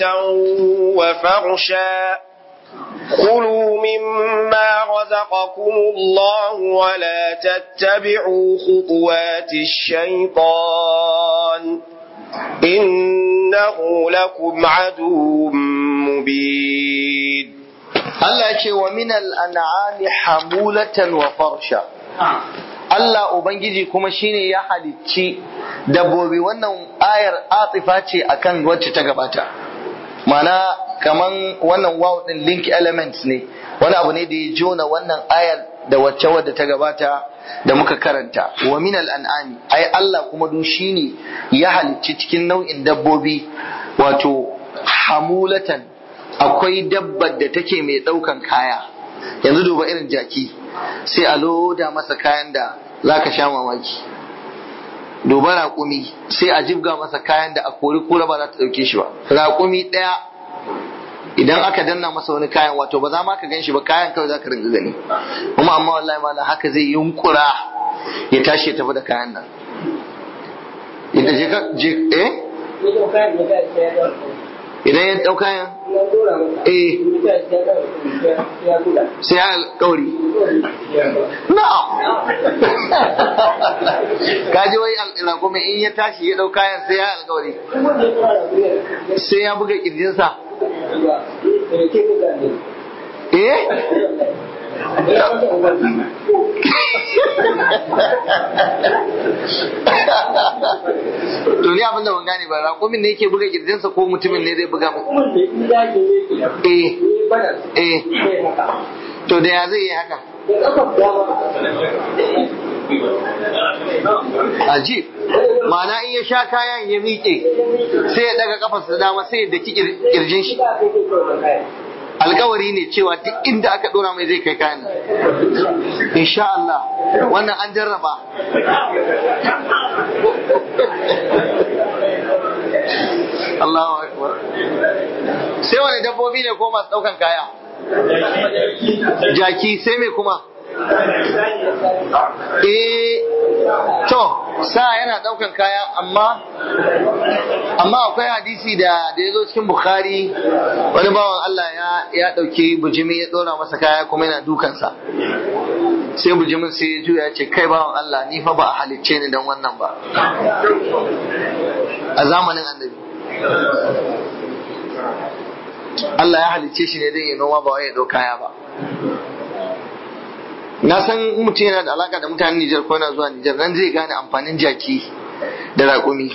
وفرشا كلوا مما رزقكم الله ولا تتبعوا خطوات الشيطان إنه لكم عدو مبين Allah ce wa minal an'ami hamulatan wa farsha Allah Ubangiji kuma shine ya halicci dabbobi wannan ayar atifa ce akan wacce ta gabata mana kaman wannan wow din link elements ne wani abu ne da ya jona wannan ayar da wacce wadda ta gabata da muka karanta wa min al'an'ami ai Allah kuma du shine ya halicci cikin nau'in dabbobi wato hamulatan akwai dabbar da take mai ɗaukan kaya yanzu duba irin jaki sai a loda masa kayan da zaka sha mamaki duba raƙumi sai a jibga masa kayan da a kori kura ba za ta ɗauke shi ba raƙumi ɗaya idan aka danna masa wani kayan wato ba za ma ka gan shi ba kayan kawai za ka ringa gani kuma amma wallahi ma haka zai yunkura ya tashi ya tafi da kayan nan idan je ka je eh idan ya ɗau kayan eh sai ya alƙawari na'am kaji wai alƙawari in ya tashi ya ɗau kayan sai ya alƙawari sai ya buga ƙirjinsa eh to ni abin da ban gane ba raƙumin ne yake buga kirjinsa ko mutumin ne zai buga masa eh eh to da ya zai yi haka Ajib, ma'ana in ya sha kayan ya miƙe sai ya daga kafarsa dama sai ya daki kirjin shi. Alkawari ne cewa duk inda aka dora mai zai kai kayan Insha Allah, wannan an jarraba. Allahu Akbar. Sai wani dabbobi ne ko masu ɗaukan kaya? Jaki sai mai kuma? Eh, to, sa yana daukan kaya amma amma akwai hadisi da da ya zo cikin Bukhari wani bawan Allah ya ya dauki bujimi ya dora masa kaya kuma yana dukansa. Sai bujimin sai ya juya ya ce kai bawan Allah ni fa ba a halicce ni dan wannan ba. A zamanin annabi. Allah ya halicce shi ne don ya noma ba wai ya dau kaya ba. na san mutum yana da alaka da mutanen Nijar ko yana zuwa Nijar nan zai gane amfanin jaki da raƙumi.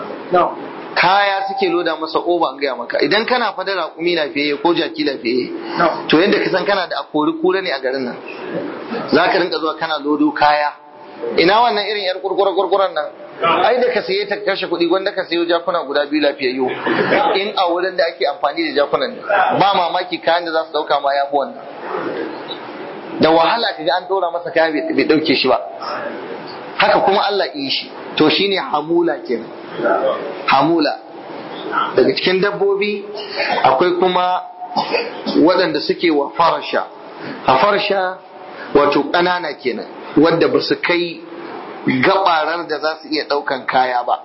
Kaya suke loda masa oba an gaya maka idan kana fada raƙumi lafiyayye ko jaki lafiyayye to yadda ka san kana da akori kura ne a garin nan za ka rinka zuwa kana lodo kaya ina wannan irin yar kurkura kurkuran nan ai da ka saye ta kashe kuɗi wanda ka sayo jakuna guda biyu lafiyayyu in a wurin da ake amfani da jakunan ne ba mamaki kayan da za su ɗauka ma ya fi wannan da wahala ka ga an dora masa kaya bai dauke shi ba haka kuma Allah yi shi to shine hamula kenan hamula daga cikin dabbobi akwai kuma waɗanda suke wa farsha a farsha wato ƙanana kenan wadda ba su kai gabarar da za su iya ɗaukan kaya ba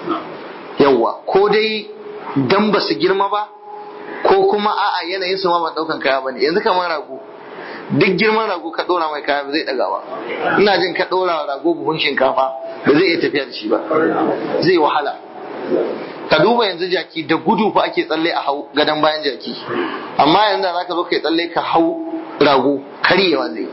yawwa ko dai dan ba su girma ba ko kuma a'a yanayin su ma ba ɗaukan kaya ba ne yanzu kamar rago duk girman rago ka dora mai kaya ba zai daga ba ina jin ka dora rago buhun shinkafa ba zai iya tafiya da shi ba zai wahala ka duba yanzu jaki da gudu fa ake tsalle a hau gadon bayan jaki amma yanzu da zaka zo kai tsalle ka hau rago karyewa zai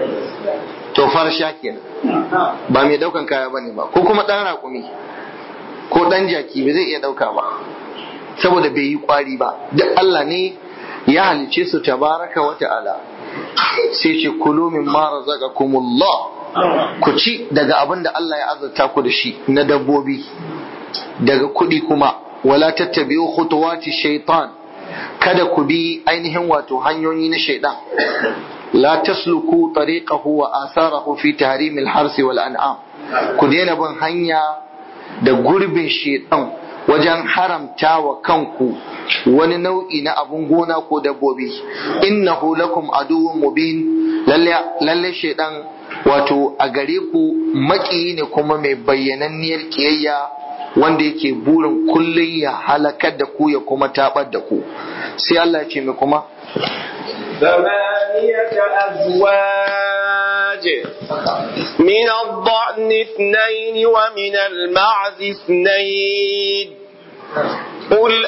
to farsha kenan ba mai daukan kaya bane ba ko kuma dan raƙumi ko dan jaki ba zai iya dauka ba saboda bai yi kwari ba duk Allah ne ya halice su tabaraka wa ta'ala sai ce kulu min ma razaqakumullah ku ci daga abin da Allah ya azurta ku da shi na dabbobi daga kuɗi kuma wala tattabi'u khutuwati shaitan kada ku bi ainihin wato hanyoyi na shaitan la tasluku tariqahu wa atharahu fi tahrim al-harsi wal an'am ku daina bin hanya da gurbin shaitan wajen haramta wa kanku wani nau'i na abun gona ko dabbobi innahu lakum aduwwun mubin lalle shaidan wato a gare ku maƙiyi ne kuma mai bayyananniyar kiyayya wanda yake burin kullum ya halakar da ku ya kuma tabar da ku sai Allah ya ce mai kuma ثمانية أزواج من الضأن اثنين ومن المعز اثنين قل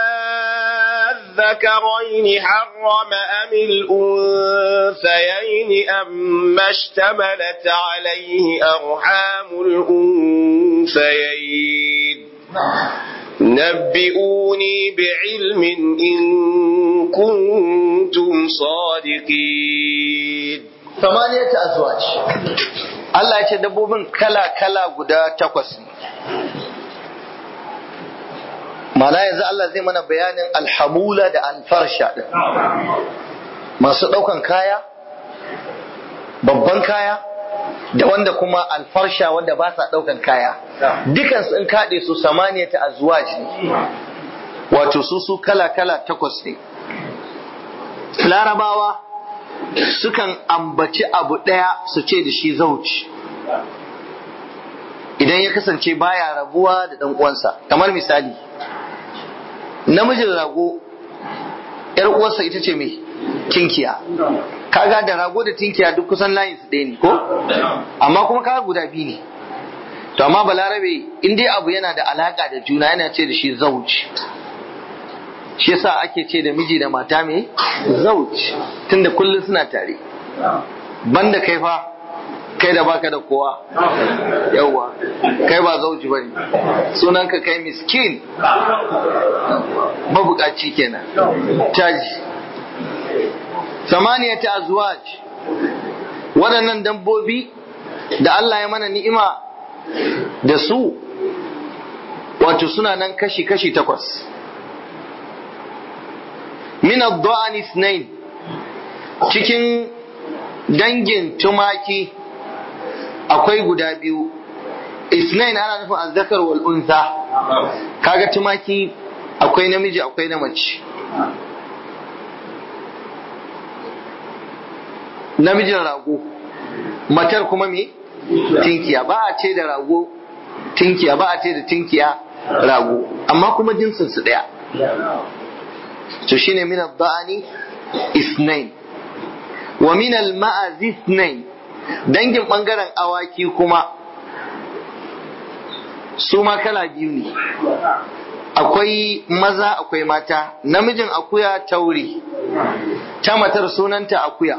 الذكرين حرم أم الأنثيين أما اشتملت عليه أرحام الأنثيين نبئوني بعلم إن كنتم صادقين samaniyata azwaj Allah ya ce dabbobin kala kala guda takwas ne Mana yanzu Allah zai mana bayanin alhamula da alfarsha din masu ɗaukan kaya babban kaya da wanda kuma alfarsha wanda ba sa ɗaukan kaya dukansu in kaɗe su samaniya ta azwaj ne wato su su kala kala takwas ne larabawa sukan ambaci abu ɗaya su ce da shi zauci idan ya kasance baya rabuwa da ɗan uwansa kamar misali namijin rago ‘yar uwarsa ita ce mai tinkiya kaga da rago da tinkiya duk kusan layin su ɗaya ne ko amma kuma kaga guda biyu ne to amma balarabe in dai abu yana da alaka da juna yana ce da shi zauci shi yasa ake ce da miji da mata mai zauci tunda kullum suna tare banda kai fa kai da baka da kowa yauwa kai ba zauji bane sunanka kai miskin mabukaci kenan caji samaniya ta azwaj waɗannan dabbobi da Allah ya mana ni'ima da su wato suna nan kashi-kashi takwas min ad-da'an ithnain cikin dangin tumaki akwai guda biyu isnain ana nufin azzakar wal unsa kaga tumaki akwai namiji akwai na mace namijin rago matar kuma me tinkiya ba a ce da rago tinkiya ba a ce da tinkiya rago amma kuma jinsin su daya to shine min ad-da'ani isnain wa min al-ma'az isnain dangin bangaren awaki kuma su ma kala biyu ne akwai maza akwai mata namijin akuya tauri ta matar sunanta akuya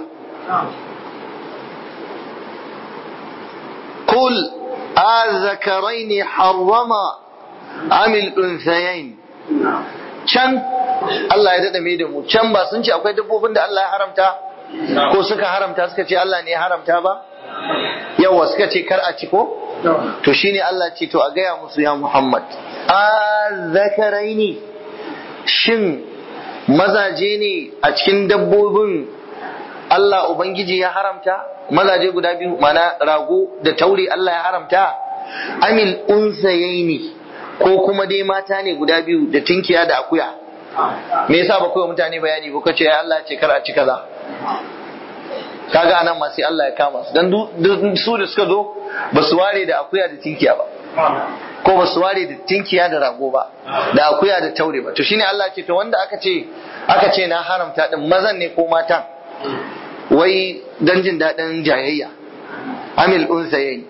قل أذكرين حرم أم الأنثيين can Allah ya daɗa mai da mu can ba sun ce akwai dabbobin da Allah ya haramta ko suka haramta suka ce Allah ne ya haramta ba yawa suka ce kar a ci ko to shine Allah ce to a gaya musu ya Muhammad a zakaraini shin mazaje ne a cikin dabbobin Allah Ubangiji ya haramta mazaje guda biyu mana rago da taure Allah ya haramta amil unsayaini ko kuma dai mata ne guda biyu da tinkiya da akuya me yasa ba kowa mutane bayani ba kace ya Allah ce kar a ci kaza kaga anan ma sai Allah ya kama su dan su da suka zo ba su ware da akuya da tinkiya ba ko ba su ware da tinkiya da rago ba da akuya da taure ba to shine Allah ce to wanda aka ce aka ce na haramta din mazan ne ko matan wai dan jin daɗin jayayya amil unsayayn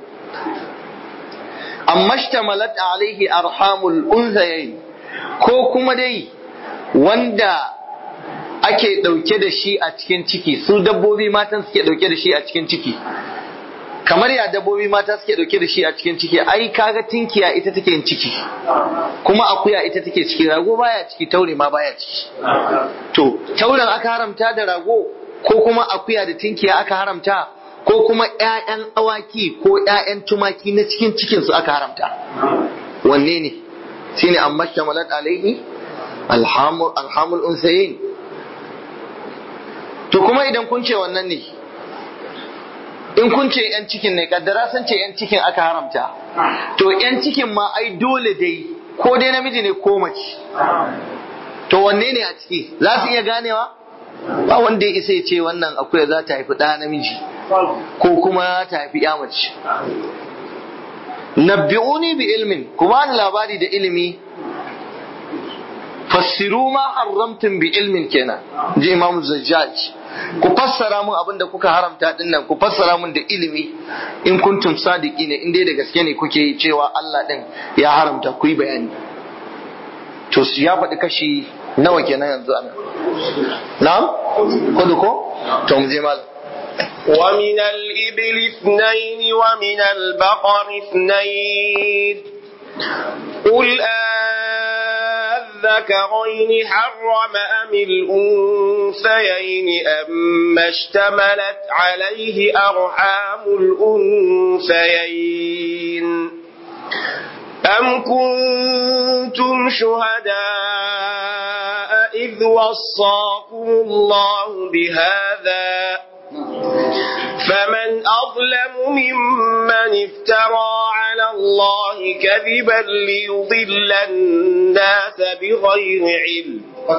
amma shtamalat alaihi arhamul unsayayn ko kuma dai wanda ake ɗauke da shi a cikin ciki su dabbobi matan suke ɗauke da shi a cikin ciki kamar ya dabbobi mata suke ɗauke da shi a cikin ciki ai kaga tinkiya ita take yin ciki kuma akuya ita take ciki rago baya ciki taure ma baya ciki to tauren aka haramta da rago ko kuma akuya da tinkiya aka haramta ko kuma ƴaƴan awaki ko ƴaƴan tumaki na cikin cikin su aka haramta wanne ne shine amma shamalat alaihi alhamul alhamul unsayin to kuma idan kun ce wannan ne in kun ce yan cikin ne kaddara san ce yan cikin aka haramta to yan cikin ma ai dole dai ko dai namiji ne ko mace to wanne ne a ciki za su iya ganewa ba wanda ya isa ya ce wannan akwai za ta haifi ɗa namiji ko kuma ta haifi ya mace nabbi'uni bi ilmin ku bani labari da ilimi fassiru ma haramtum bi ilmin kenan ji imamu zajjaj ku fassara mun abin da kuka haramta din nan ku fassara mun da ilimi in kuntum sadiki ne in dai da gaske ne kuke yi cewa Allah din ya haramta ku yi bayani to ya faɗi kashi nawa kenan yanzu ana na'am kudu ko to mu je malam ومن الإبل اثنين ومن البقر اثنين قل الذكرين حرم أم الأنثيين أما اشتملت عليه أرحام الأنثيين أم كنتم شهداء إذ وصاكم الله بهذا فمن أظلم ممن افترى على الله كذبا ليضل الناس بغير علم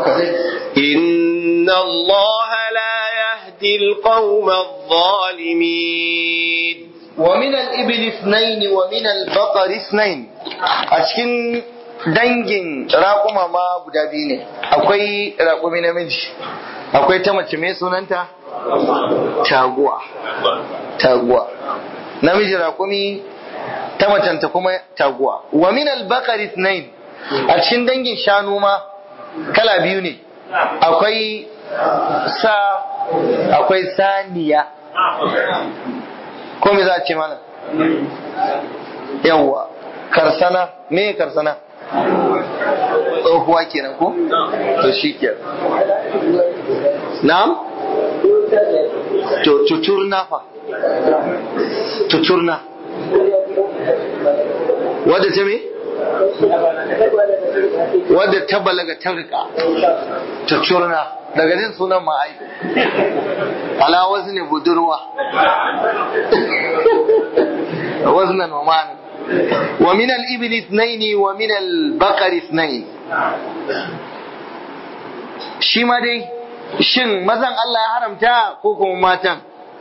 إن الله لا يهدي القوم الظالمين ومن الإبل اثنين ومن البقر اثنين أشكن dangin raƙuma ma guda biyu ne akwai raƙumi namiji akwai ta mace mai sunanta taguwa taguwa namiji raƙumi ta macenta kuma taguwa wa min al-baqar ithnain a cikin dangin shanu ma kala biyu ne akwai sa akwai saniya ko me za a ce mana yawwa karsana me karsana tsohuwa kenan ko to shi kenan na'am to tuturna fa tuturna wadda ta me wadda ta balaga ta rika tuturna daga jin sunan ma'ai ala wasu ne budurwa waznan wa ma'an wa min al-ibil ithnain wa min al-baqar ithnain shi ma dai shin mazan Allah ya haramta ko kuma matan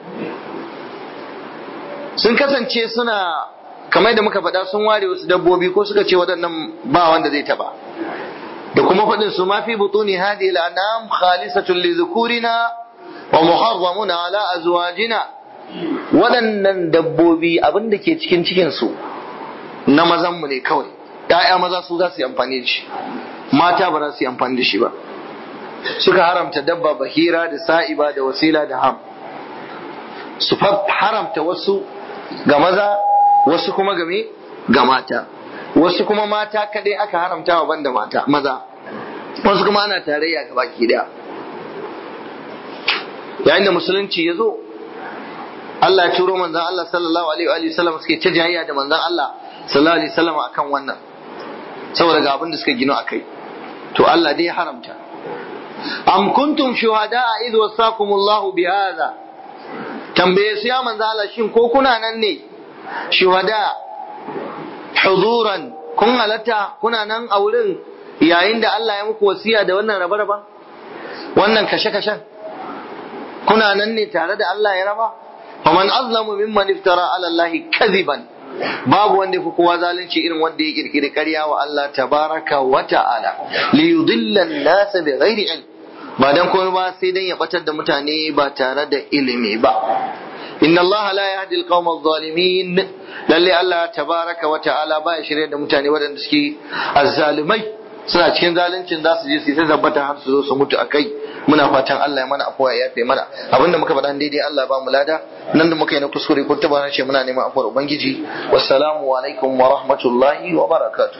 sun kasance suna kamar da muka faɗa sun ware wasu dabbobi ko suka ce waɗannan ba wanda zai taba da kuma faɗin su ma fi butuni hadi al-anam khalisatun li dhukurina wa muharramuna ala azwajina waɗannan dabbobi abin da ke cikin cikin su na mazan mu ne kawai ‘ya'ya maza su za su yi amfani da shi mata ba za su yi amfani da shi ba suka haramta dabba bahira da sa'iba da wasila da ham su haramta wasu ga maza wasu kuma game ga mata wasu kuma mata kaɗai aka haramta wa banda mata maza wasu kuma ana tarayya ga baki daya yayin da musulunci ya zo Allah ya turo manzon Allah sallallahu alaihi wa sallam suke ta jayayya da manzon Allah sallallahu alaihi wa sallam akan wannan saboda ga abin da suka gino akai to Allah dai ya haramta am kuntum shuhada'a idh wasakumullahu bihadha tambaye su ya manzo Allah shin ko kuna nan ne shuhada huduran kun halatta kuna nan a wurin yayin da Allah ya muku wasiya da wannan raba-raba wannan kashe-kashen kuna nan ne tare da Allah ya raba faman azlamu mimman iftara ala Allah kadhiban babu wanda fi kowa zalunci irin wanda ya kirkiri ƙarya wa Allah tabaraka wa ta'ala li yudilla an-nas bi ghairi ilm ba dan komai ba sai dan ya batar da mutane ba tare da ilimi ba inna Allah la yahdi al-qawma adh-dhalimin lalle Allah tabaraka wa ta'ala ba ya shirye da mutane waɗanda suke azzalimai suna cikin zaluncin za su je su ta tabbata har su zo su mutu akai muna fatan Allah ya mana afuwa ya yafe mana abinda muka faɗa daidai Allah ba mu lada nan da muka yi na kuskure ko taba ce muna neman afuwar ubangiji wassalamu alaikum wa rahmatullahi wa barakatuh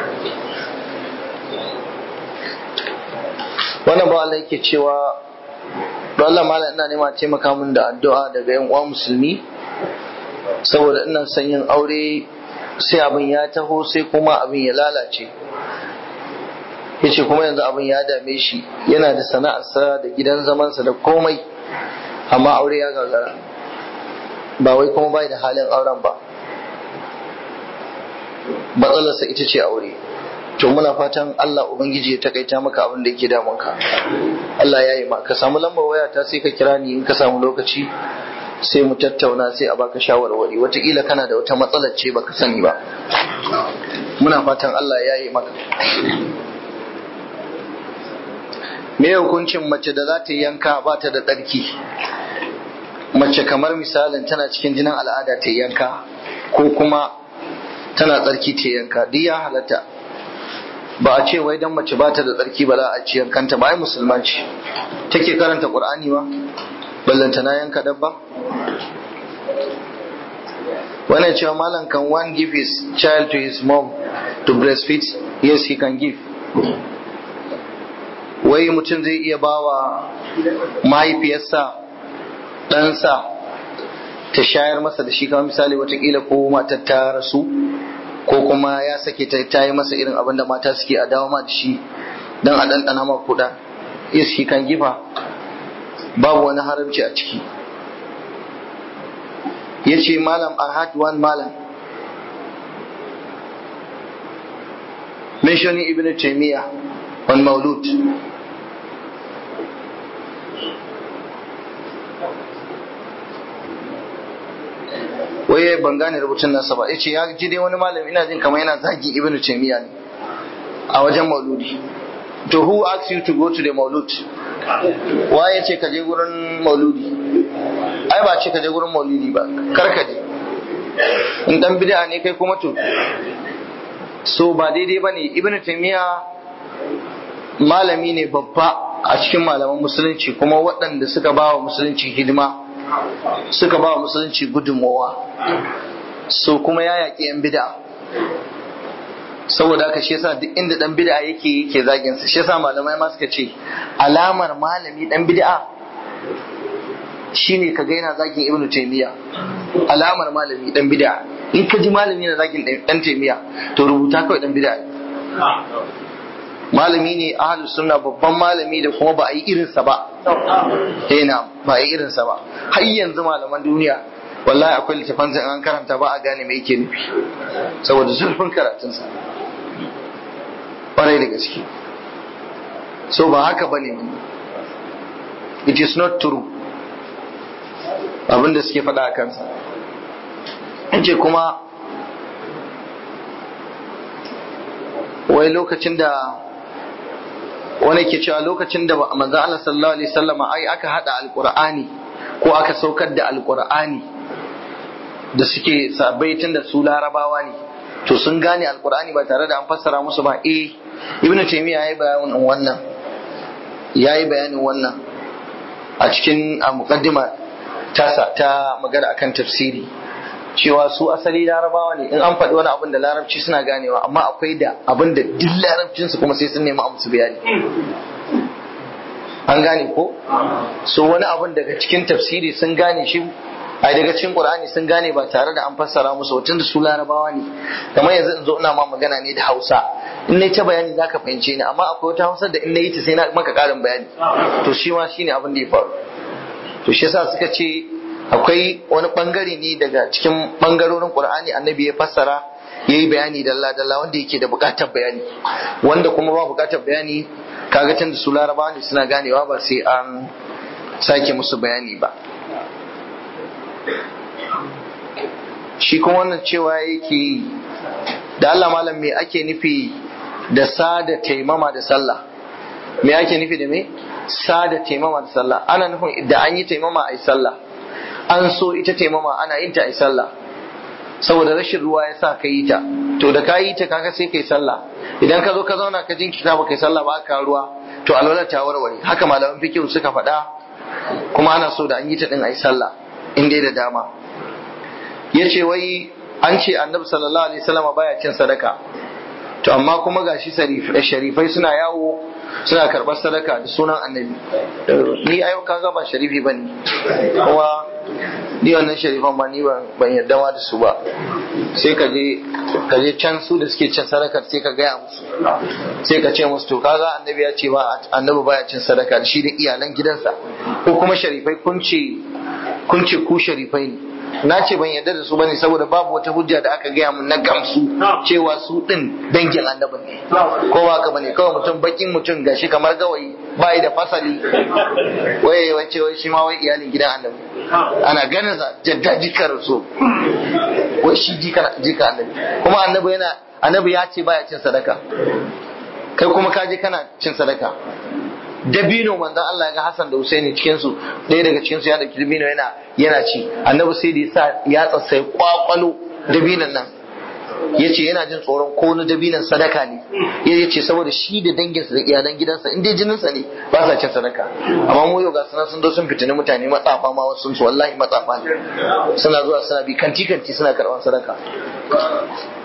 wannan ba Allah yake cewa don Allah malam ina nema taimaka min da addu'a daga yan uwa musulmi saboda ina son yin aure sai abin ya taho sai kuma abin ya lalace yace kuma yanzu abin ya dame shi yana da sana'arsa da gidan zamansa da komai amma aure ya gagara ba wai kuma bai da halin auren ba matsalarsa ita ce aure to muna fatan Allah ubangiji ya takaita maka abin da yake damunka Allah ya yi ma ka samu lambar waya ta sai ka kira ni in ka samu lokaci sai mu tattauna sai a baka shawarwari wataƙila kana da wata matsalar ce baka sani ba muna fatan Allah ya yi maka me hukuncin mace da za ta yanka ba ta da tsarki mace kamar misalin tana cikin jinin al'ada ta yanka ko kuma tana tsarki ta yanka duk ya halatta ba a ce wai dan mace ba ta da tsarki ba za a ci yankanta ba ai musulmanci take karanta qur'ani ba ballanta na yanka dabba wannan cewa malam can one give his child to his mom to breastfeed yes he can give wai mutum zai iya bawa mahaifiyarsa ɗansa ta shayar masa da shi kamar misali watakila ko matar ta rasu ko kuma ya sake ta ta yi masa irin abin da mata suke a dawo ma da shi don a ɗanɗana ma kuɗa yes shi kan gifa babu wani haramci a ciki ya ce malam I had one malam mentioning Ibn Taymiyyah on Maulud waye ban gane rubutun nasa ba yace ya ji dai wani malami ina jin kamar yana zagi Ibn Taymiyyah ne a wajen Mauludi to who asked you to go to the Maulud waye ce ka je gurin Mauludi ai ba ce ka je gurin Mauludi ba kar ka je in dan bid'a ne kai kuma to so ba daidai ba ne ibn taimiyya malami ne babba a cikin malaman musulunci kuma waɗanda suka ba wa musulunci hidima suka ba wa musulunci gudunmowa so kuma ya yaƙi 'yan bid'a saboda haka shi yasa duk inda dan bid'a yake yake zagin sa shi yasa malamai ma suka ce alamar malami dan bid'a shine kaga yana zagin ibnu taymiya alamar malami dan bid'a in ka ji malami na zagin dan taymiya to rubuta kawai dan bid'a malami ne ahlus sunna babban malami da kuma ba a yi irinsa ba eh na ba a yi irinsa ba har yanzu malaman duniya wallahi akwai littafan an karanta ba a gane me yake nufi saboda zurfin karatunsa ƙwarai da gaske so ba haka ba ne it is not true abinda suke faɗa a kansa ce kuma wai lokacin da wani ke cewa lokacin da manzo Allah sallallahu alaihi wasallam ai aka hada alqur'ani ko aka saukar da alqur'ani da suke sabai tun da su larabawa ne to sun gane alqur'ani ba tare da an fassara musu ba eh ibnu taymiya yayi bayanin wannan yayi bayanin wannan a cikin muqaddima tasa ta magana akan tafsiri cewa su asali larabawa ne in an faɗi wani abin da larabci suna ganewa amma akwai da abin da duk larabcinsu kuma sai sun nemi a musu bayani an gane ko so wani abin daga cikin tafsiri sun gane shi a daga cikin qur'ani sun gane ba tare da an fassara musu wacin da su larabawa ne kamar yanzu in zo ina ma magana ne da hausa in na ta bayani zaka fahimce ni amma akwai wata hausa da in na yi ta sai na maka karin bayani to shi ma shine abin da ya faru to shi yasa suka ce akwai wani bangare ne daga cikin bangarorin qur'ani annabi ya fassara ya yi bayani dalla dalla wanda yake da bukatar bayani wanda kuma ba bukatar bayani kaga tun da su larabawa ne suna ganewa ba sai an sake musu bayani ba shi kuma wannan cewa yake da Allah malam me ake nufi da sada taimama da sallah me ake nufi da me sada taimama da sallah ana nufin da an yi taimama a yi sallah an so ita taimama ana yin ta a yi sallah saboda rashin ruwa ya sa ka yi ta to da ka yi ta kaga sai ka yi sallah idan ka zo ka zauna ka jinkita ba ka yi sallah ba ka ruwa to alwala ta warware haka malaman fikihu suka faɗa kuma ana so da an yi ta din a yi sallah in dai da dama ya ce wai an ce annabi sallallahu alaihi wasallam baya cin sadaka to amma kuma gashi sharifai suna yawo suna karɓar sadaka da sunan annabi ni ayo kaga ba sharifi ba ne kuma ni wannan sharifan ba ni ban yarda ma da su ba sai ka je ka je can su da suke cin sadaka sai ka gaya musu sai ka ce musu to kaga annabi ya ce ba annabi baya cin sadaka da shi da iyalan gidansa ko kuma sharifai kun ce kun ce ku sharifai ne na ce ban yarda da su bane saboda babu wata hujja da aka gaya mun na gamsu cewa su din dangin annabi ne ko ba haka bane kawai mutum bakin mutum gashi kamar gawayi bai da fasali waye wace wai shi ma wai iyalin gidan annabi ana ganin sa jadda jikar so wai shi jika jika annabi kuma annabi yana annabi ya ce baya cin sadaka kai kuma ka je kana cin sadaka dabino manzon Allah ya ga Hassan da Husaini cikin su ɗaya daga cikin su ya dauki dabino yana yana ci annabi sai da yasa ya tsatsai kwakwalo dabinon nan yace yana jin tsoron ko na dabinon sadaka ne ya ce saboda shi da danginsa da iyalan gidansa in dai jininsa ne ba sa cin sadaka amma mu yau ga sunan sun zo sun fitini mutane matsafa ma wasu su wallahi matsafa ne suna zuwa suna bi kanti kanti suna karɓar sadaka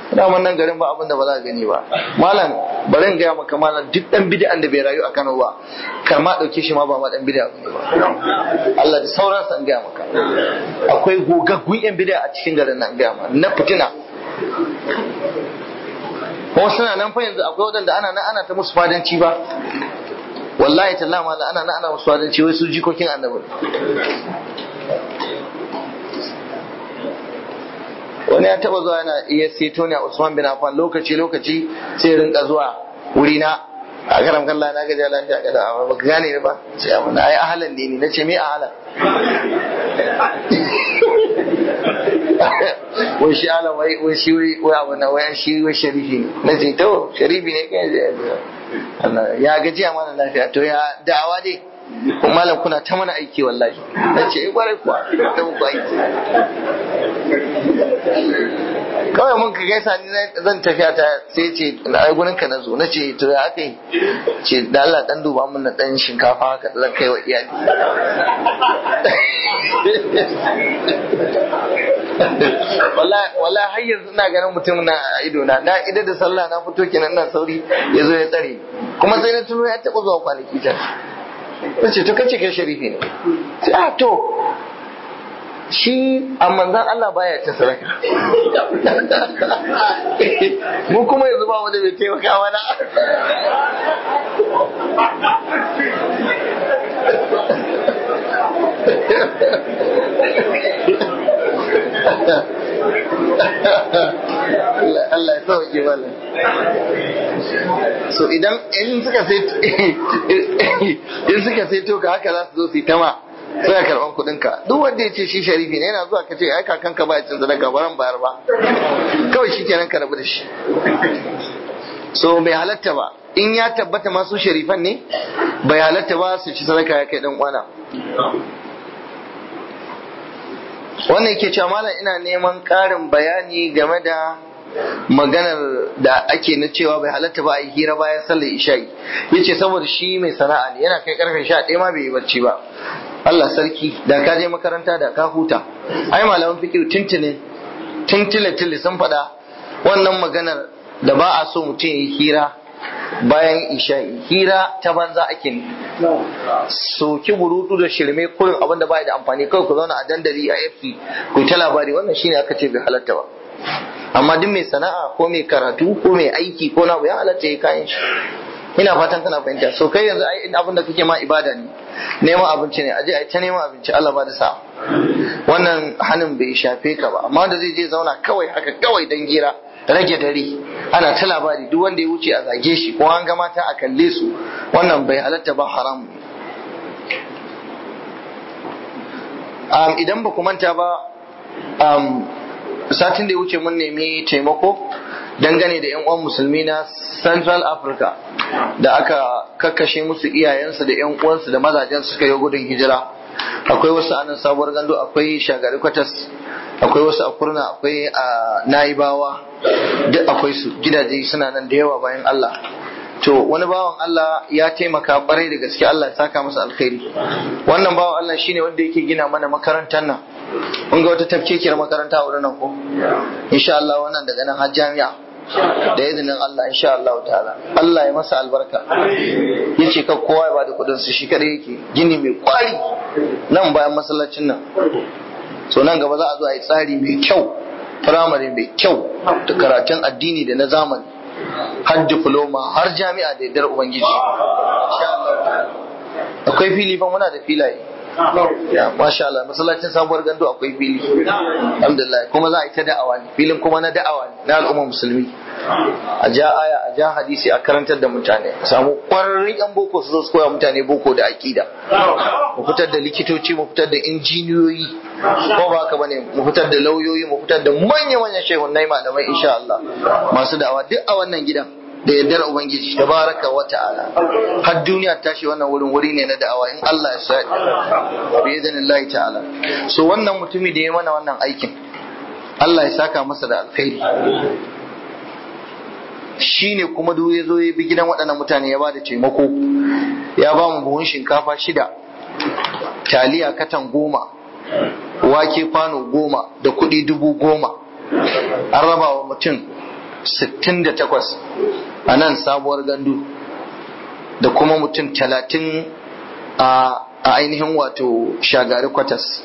daman nan garin ba abin da ba za a gani ba malam bari in gaya maka malam duk dan bid'an da bai rayu a Kano ba kar ma dauke shi ma ba ma dan bid'a ne ba Allah da sauran san gaya maka akwai gogaggun yan bid'a a cikin garin nan gaya ma na fitina kuma suna nan fa yanzu akwai wadanda ana nan ana ta musu fadanci ba wallahi tallahi malam ana nan ana musu fadanci wai su jikokin annabi wani ya taba zuwa yana iya seto ne a Usman bin Affan lokaci lokaci sai rinka zuwa wuri na a karam kallon na gaji lafiya kada amma baka gane ni ba sai amma na ai ahalan ne ni nace me ahalan wai shi ala wai wai shi wai wai abu na wai shi wai sharifi ne nace to sharifi ne kai Allah ya gaji mana lafiya to ya da'awa dai kuma malam kuna ta mana aiki wallahi nace eh kwarai kuwa ta muku aiki kawai mun ka gaisa ni zan tafiya ta sai ce na gurin ka na zo na ce to ya aka yi ce da Allah dan duba mun na dan shinkafa haka zan kai wa iyali wallahi har yanzu ina ganin mutum na ido na na idan da sallah na fito kenan ina sauri ya zo ya tsare kuma sai na tuno ya taɓa zuwa kwanaki ta na ce to kace kai sharifi ne a to shi a manzan Allah baya ta sadaka mu kuma yanzu ba wanda bai taimaka mana Allah ya sauke mana so idan in suka sai in suka sai to ka haka za su zo su yi tama suna karɓan kuɗin ka duk wanda ya ce shi sharifi ne yana zuwa ka ce ai kakanka ba ya cin sadaka baran bayar ba kawai shi kenan ka rabu da shi so bai halatta ba in ya tabbata masu sharifan ne bai halatta ba su ci sadaka ya kai dan kwana wannan yake cewa malam ina neman ƙarin bayani game da maganar da ake na cewa bai halatta ba a yi hira bayan sallar isha'i yace saboda shi mai sana'a ne yana kai karfe sha ɗaya ma bai yi barci ba Allah sarki da ka je makaranta da ka huta ai malaman fikir tuntune tuntule tule sun faɗa wannan maganar da ba a so mutum ya yi hira bayan isha'i hira ta banza ake ne soki burutu da shirme kurin abin da bai da amfani kawai ku zauna a dandali a fc ku ta labari wannan shine aka ce bai halatta ba amma duk mai sana'a ko mai karatu ko mai aiki ko na ya halatta ya kayan shi ina fatan kana fahimta so kai yanzu ai abin da kake ma ibada ne neman abinci ne aje ai ta neman abinci Allah ba da sa wannan hanin bai shafe ka ba amma da zai je zauna kawai haka kawai dan gira rage dare ana ta labari duk wanda ya wuce a zage shi ko an ga mata a kalle su wannan bai halatta ba haram um, idan ba ku manta ba um, satin da ya wuce mun nemi taimako dangane da 'yan uwan musulmi na central africa da aka kakkashe musu iyayensu da 'yan uwansu da mazajen suka yi gudun hijira akwai wasu a nan sabuwar gando akwai shagari kwatas akwai wasu a kurna akwai a naibawa duk akwai su gidaje suna nan da yawa bayan allah to wani bawan Allah ya taimaka kwarai da gaske Allah ya saka masa alkhairi wannan bawan Allah shine wanda yake gina mana makarantar nan mun ga wata tafkekiyar makaranta a wurin nan ko insha Allah wannan daga nan har jami'a da izinin Allah insha Allah ta'ala Allah ya masa albarka yace ka kowa ya bada kudin su shi kadai yake gini mai kwari nan bayan masallacin nan so nan gaba za a zo a yi tsari mai kyau firamare mai kyau da karatun addini da na zamani har diploma har jami'a da yardar ubangiji akwai fili fa muna da filaye masha Allah masallacin sabuwar gando akwai fili alhamdulillah kuma za a yi ta da'awa ne filin kuma na da'awa ne na al'umma musulmi a ja aya a ja hadisi a karantar da mutane a samu kwararrun yan boko su zo su koya mutane boko da aƙida mu fitar da likitoci mu fitar da injiniyoyi ko ba haka bane mu fitar da lauyoyi mu fitar da manya-manyan shehunai malamai insha Allah masu da'awa duk a wannan gidan da yardar ubangiji tabaraka wa ta'ala har duniya tashi wannan wurin wuri ne na da'awa in Allah ya sa bi idanillahi ta'ala so wannan mutumi da ya mana wannan aikin Allah ya saka masa da alkhairi shine kuma duk ya zo ya bi gidan waɗannan mutane ya ba da taimako ya ba mu buhun shinkafa shida taliya katan goma wake kwano goma da kuɗi dubu goma an raba wa mutum 68 a nan sabuwar gandu da kuma mutum talatin a ainihin wato shagari kwatas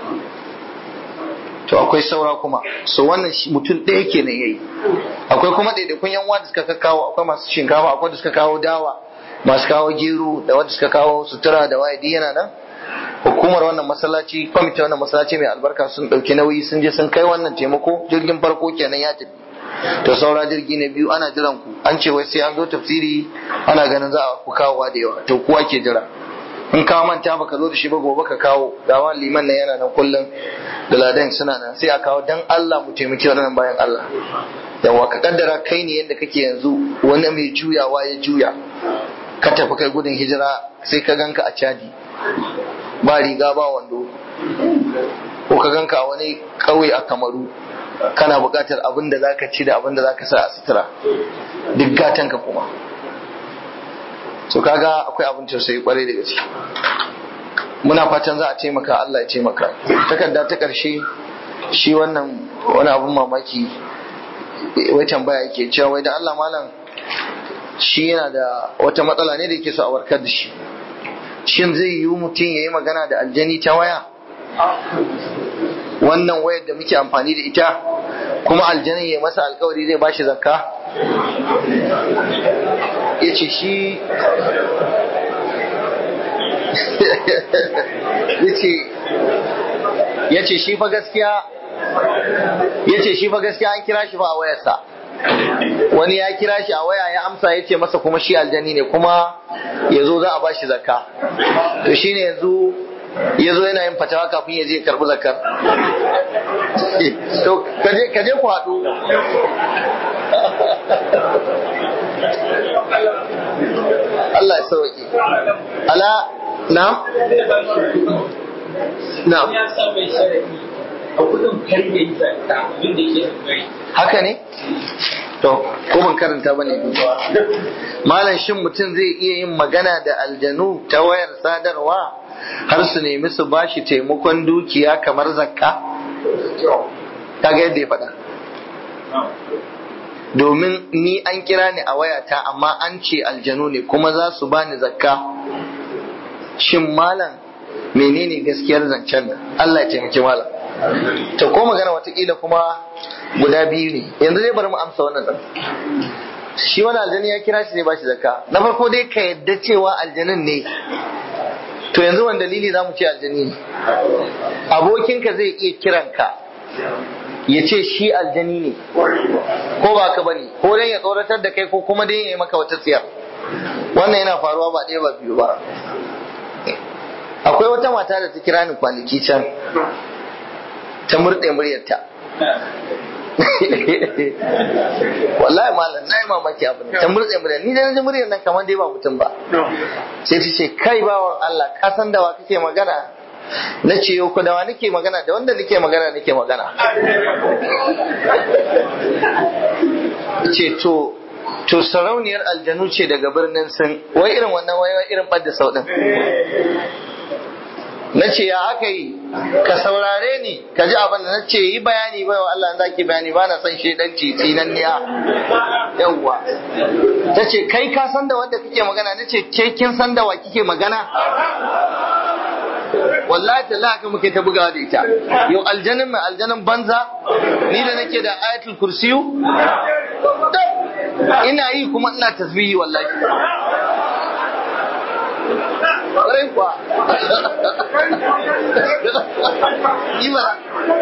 to akwai saura kuma so wannan mutum ɗaya kenan yayi akwai kuma ɗaiɗaikun yan uwa da suka kawo akwai masu shinkafa akwai da suka kawo dawa masu kawo gero da wanda suka kawo sutura da waye yana nan hukumar wannan masallaci kwamitin wannan masallaci mai albarka sun ɗauki nauyi sun je sun kai wannan taimako jirgin farko kenan ya tafi to saura jirgi na biyu ana jiran ku an ce wai sai an zo tafsiri ana ganin za a ku kawowa da yawa to kuwa ke jira in ka manta baka zo da shi ba gobe ka kawo gawa liman nan yana nan kullum da ladan suna nan sai a kawo dan Allah mu taimaki wannan bayan Allah yawa ka kaddara kai ne yadda kake yanzu wani mai juyawa ya juya ka tafi kai gudun hijira sai ka ganka a cadi ba riga ba wando ko ka ganka a wani ƙauye a kamaru kana buƙatar abin da zaka ci da abin da zaka sa a sutura duk gatanka kuma so kaga akwai abin tausayi kwarai da gaske muna fatan za a taimaka Allah ya taimaka takarda ta ƙarshe shi wannan wani abin mamaki wai tambaya yake cewa wai da Allah malam shi yana da wata matsala ne da yake so a warkar da shi shin zai yiwu mutum ya yi magana da aljani ta waya wannan wayar da muke amfani da ita kuma aljanin ya masa alkawari zai bashi zakka ya ce shi ya ce shi fa gaskiya ya ce shi fa gaskiya an kira shi fa a wayarsa wani ya kira shi a waya ya amsa ya ce masa kuma shi aljani ne kuma ya zo za a bashi zakka to shine yanzu ya zo yana yin fatawa kafin ya je karɓi zakar to kaje ku haɗu Allah ya sauki ala na na haka ne to ko ban karanta bane malam shin mutum zai iya yin magana da aljanu ta wayar sadarwa har su nemi su bashi taimakon dukiya kamar zakka kaga yadda ya faɗa domin ni an kira ni a wayata amma an ce aljanu ne kuma za su bani zakka shin malam menene gaskiyar zancen nan Allah ya taimaki malam to ko magana watakila kuma guda biyu ne yanzu zai bari mu amsa wannan dan shi wani aljani ya kira shi zai bashi zakka na farko dai ka yadda cewa aljanin ne to yanzu wani dalili za mu ce aljani ne abokinka zai iya kiranka ya ce shi aljani ne ko ba ka bane ko dai ya tsoratar da kai ko kuma dai ya yi maka wata tsiyar wannan yana faruwa ba ɗaya ba biyu ba akwai wata mata da ta kira ni kwanaki can ta murɗe muryarta wallahi malam na yi mamaki abu ta murɗe muryar ni da na ji muryar nan kamar dai ba mutum ba sai ta ce kai bawan Allah ka san da wa kake magana na ce yau ku da wa nake magana da wanda nake magana nake magana ce to to sarauniyar aljanu ce daga birnin sun wai irin wannan wai irin ɓadda sau ɗin na ce ya aka yi ka saurare ni ka ji abin da na ce yi bayani bai wa Allah za ki bayani ba na son shaidanci tsinanniya yawwa ta ce kai ka san da wanda kake magana na ce ke kin san da wa kike magana wallahi ta haka muke ta bugawa da ita yau aljanin mai aljanin banza ni da nake da ayatul kursiyu ina yi kuma ina tasbihi wallahi ƙwarai kuwa imana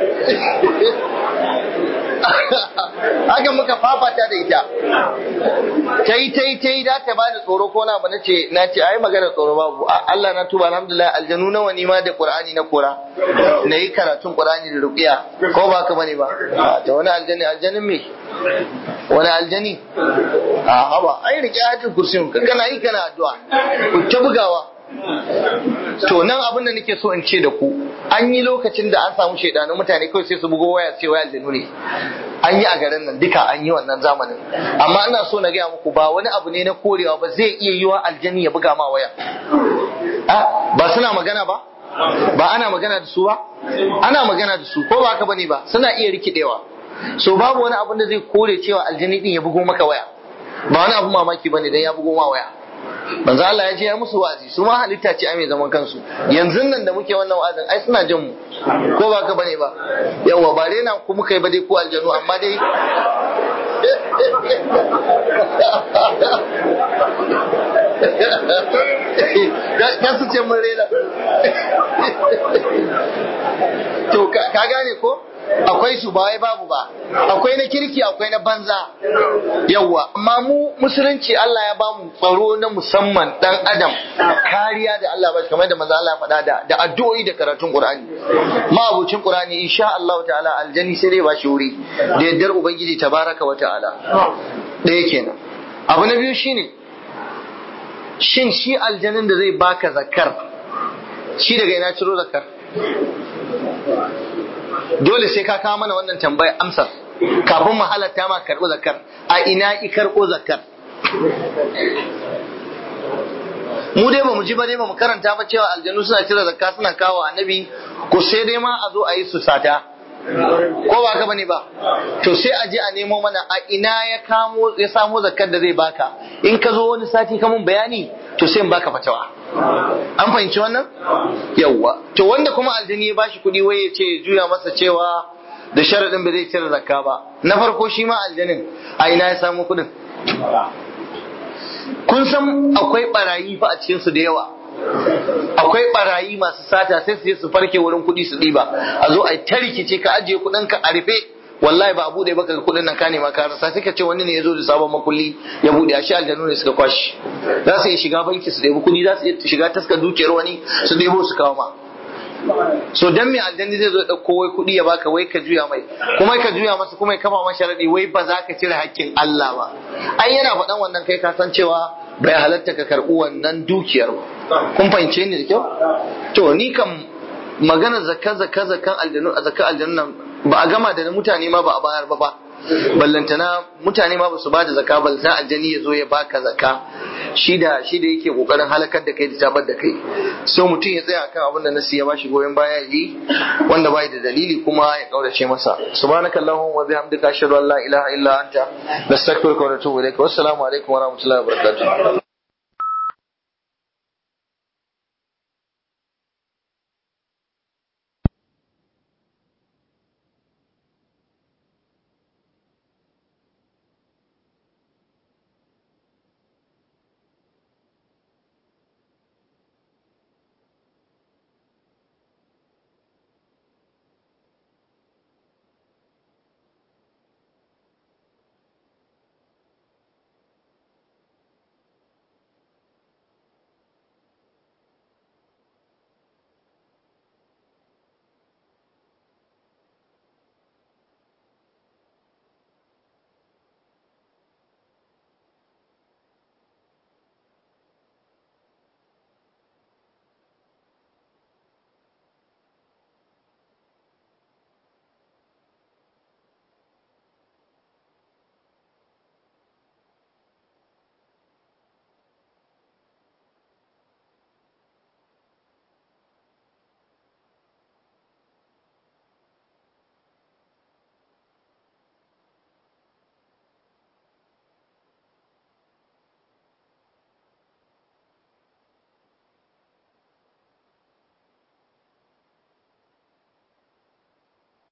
haka muka fafata da ita ta yi ta yi ta yi da ta bani tsoro ko na ba na ce na ce ai magana tsoro babu Allah na tuba alhamdulillah aljanu nawa ni ma da qur'ani na kora na yi karatun qur'ani da ruqiya ko ba ka bane ba ta wani aljani aljanin me wani aljani a haba ai rike ayatul kursiyin kana yi kana addu'a ku ta bugawa to nan abin da nake so in ce da ku an yi lokacin da an samu shaidanun mutane kawai sai su bugo waya ce waya aljanu ne an yi a garin nan duka an yi wannan zamanin amma ina so na gaya muku ba wani abu ne na korewa ba zai iya yiwa aljani ya buga ma waya ba suna magana ba ba ana magana da su ba ana magana da su ko ba haka bane ba suna iya rikidewa so babu wani abin da zai kore cewa aljani din ya bugo maka waya ba wani abun mamaki bane dan ya bugo ma waya manzo Allah ya je ya musu wa'azi su ma halitta ce ai mai zaman kansu yanzu nan da muke wannan wa'azin ai suna jin mu ko ba ka bane ba yawa ba dai na ku muka yi ba dai ko aljanu amma dai kan su ce mun rena to ka gane ko akwai su ba wai babu ba akwai na kirki akwai na banza yawwa amma mu musulunci Allah ya bamu tsaro na musamman dan adam kariya da Allah ba kamar da manzo Allah ya faɗa da da addu'o'i da karatun Qur'ani ma abucin Qur'ani insha Allah ta'ala aljanni sai dai ba shi wuri da yaddar ubangiji tabaraka wa ta'ala ɗaya kenan abu na biyu shine shin shi aljanin da zai baka zakar shi daga ina ciro zakar dole sai ka kawo mana wannan tambayar amsar kafin mu halatta ma karɓo zakar a ina i karɓo zakar mu dai ba mu ji ba dai ba mu karanta ba cewa aljanu suna cire zakka suna kawo annabi ko sai dai ma a zo a yi su sata ko ba ka bane ba to sai a je a nemo mana a ina ya kamo ya samo zakkar da zai baka in ka zo wani sati ka mun bayani to sai in baka fatawa an fahimci wannan yawwa to wanda kuma aljini ya bashi kuɗi wai ya ce juya masa cewa da sharaɗin ba zai cire zakka ba na farko shi ma aljanin a ina ya samu kuɗin kun san akwai barayi fa a cikin su da yawa akwai barayi masu sata sai su je su farke wurin kuɗi su ɗiba a zo a ta rikice ka ajiye kuɗin ka a rufe wallahi ba a bude baka ga kuɗin nan ka nema ka rasa sai ka ce wani ne ya zo da sabon makulli ya bude a shi aljanu ne suka kwashi za su iya shiga banki su ɗebi kuɗi za su iya shiga taskar dukiyar wani su ɗebo su kawo ma so dan me aljanni zai zo dauko wai kuɗi ya baka wai ka juya mai kuma ka juya masa kuma ya kafa masa sharadi wai ba za ka cire hakkin Allah ba ai yana faɗan wannan kai ka san cewa bai halatta ka karɓi wannan dukiyar ba kun fahimce ni da kyau to ni kam magana zakka zakka zakkan aljanu a zakka aljannu nan ba a gama da mutane ma ba a bayar ba ba ballantana mutane ma ba su ba da zakka ballantana aljani ya zo ya baka zakka shi da shi da yake kokarin halakar da kai da tabar da kai so mutum ya tsaya akan abin da nasi ya bashi goyon baya yi wanda bai da dalili kuma ya kaurace masa subhanakallahumma wa bihamdika ashhadu an la ilaha illa anta nastaghfiruka wa natubu ilaik wassalamu alaikum wa rahmatullahi wa barakatuh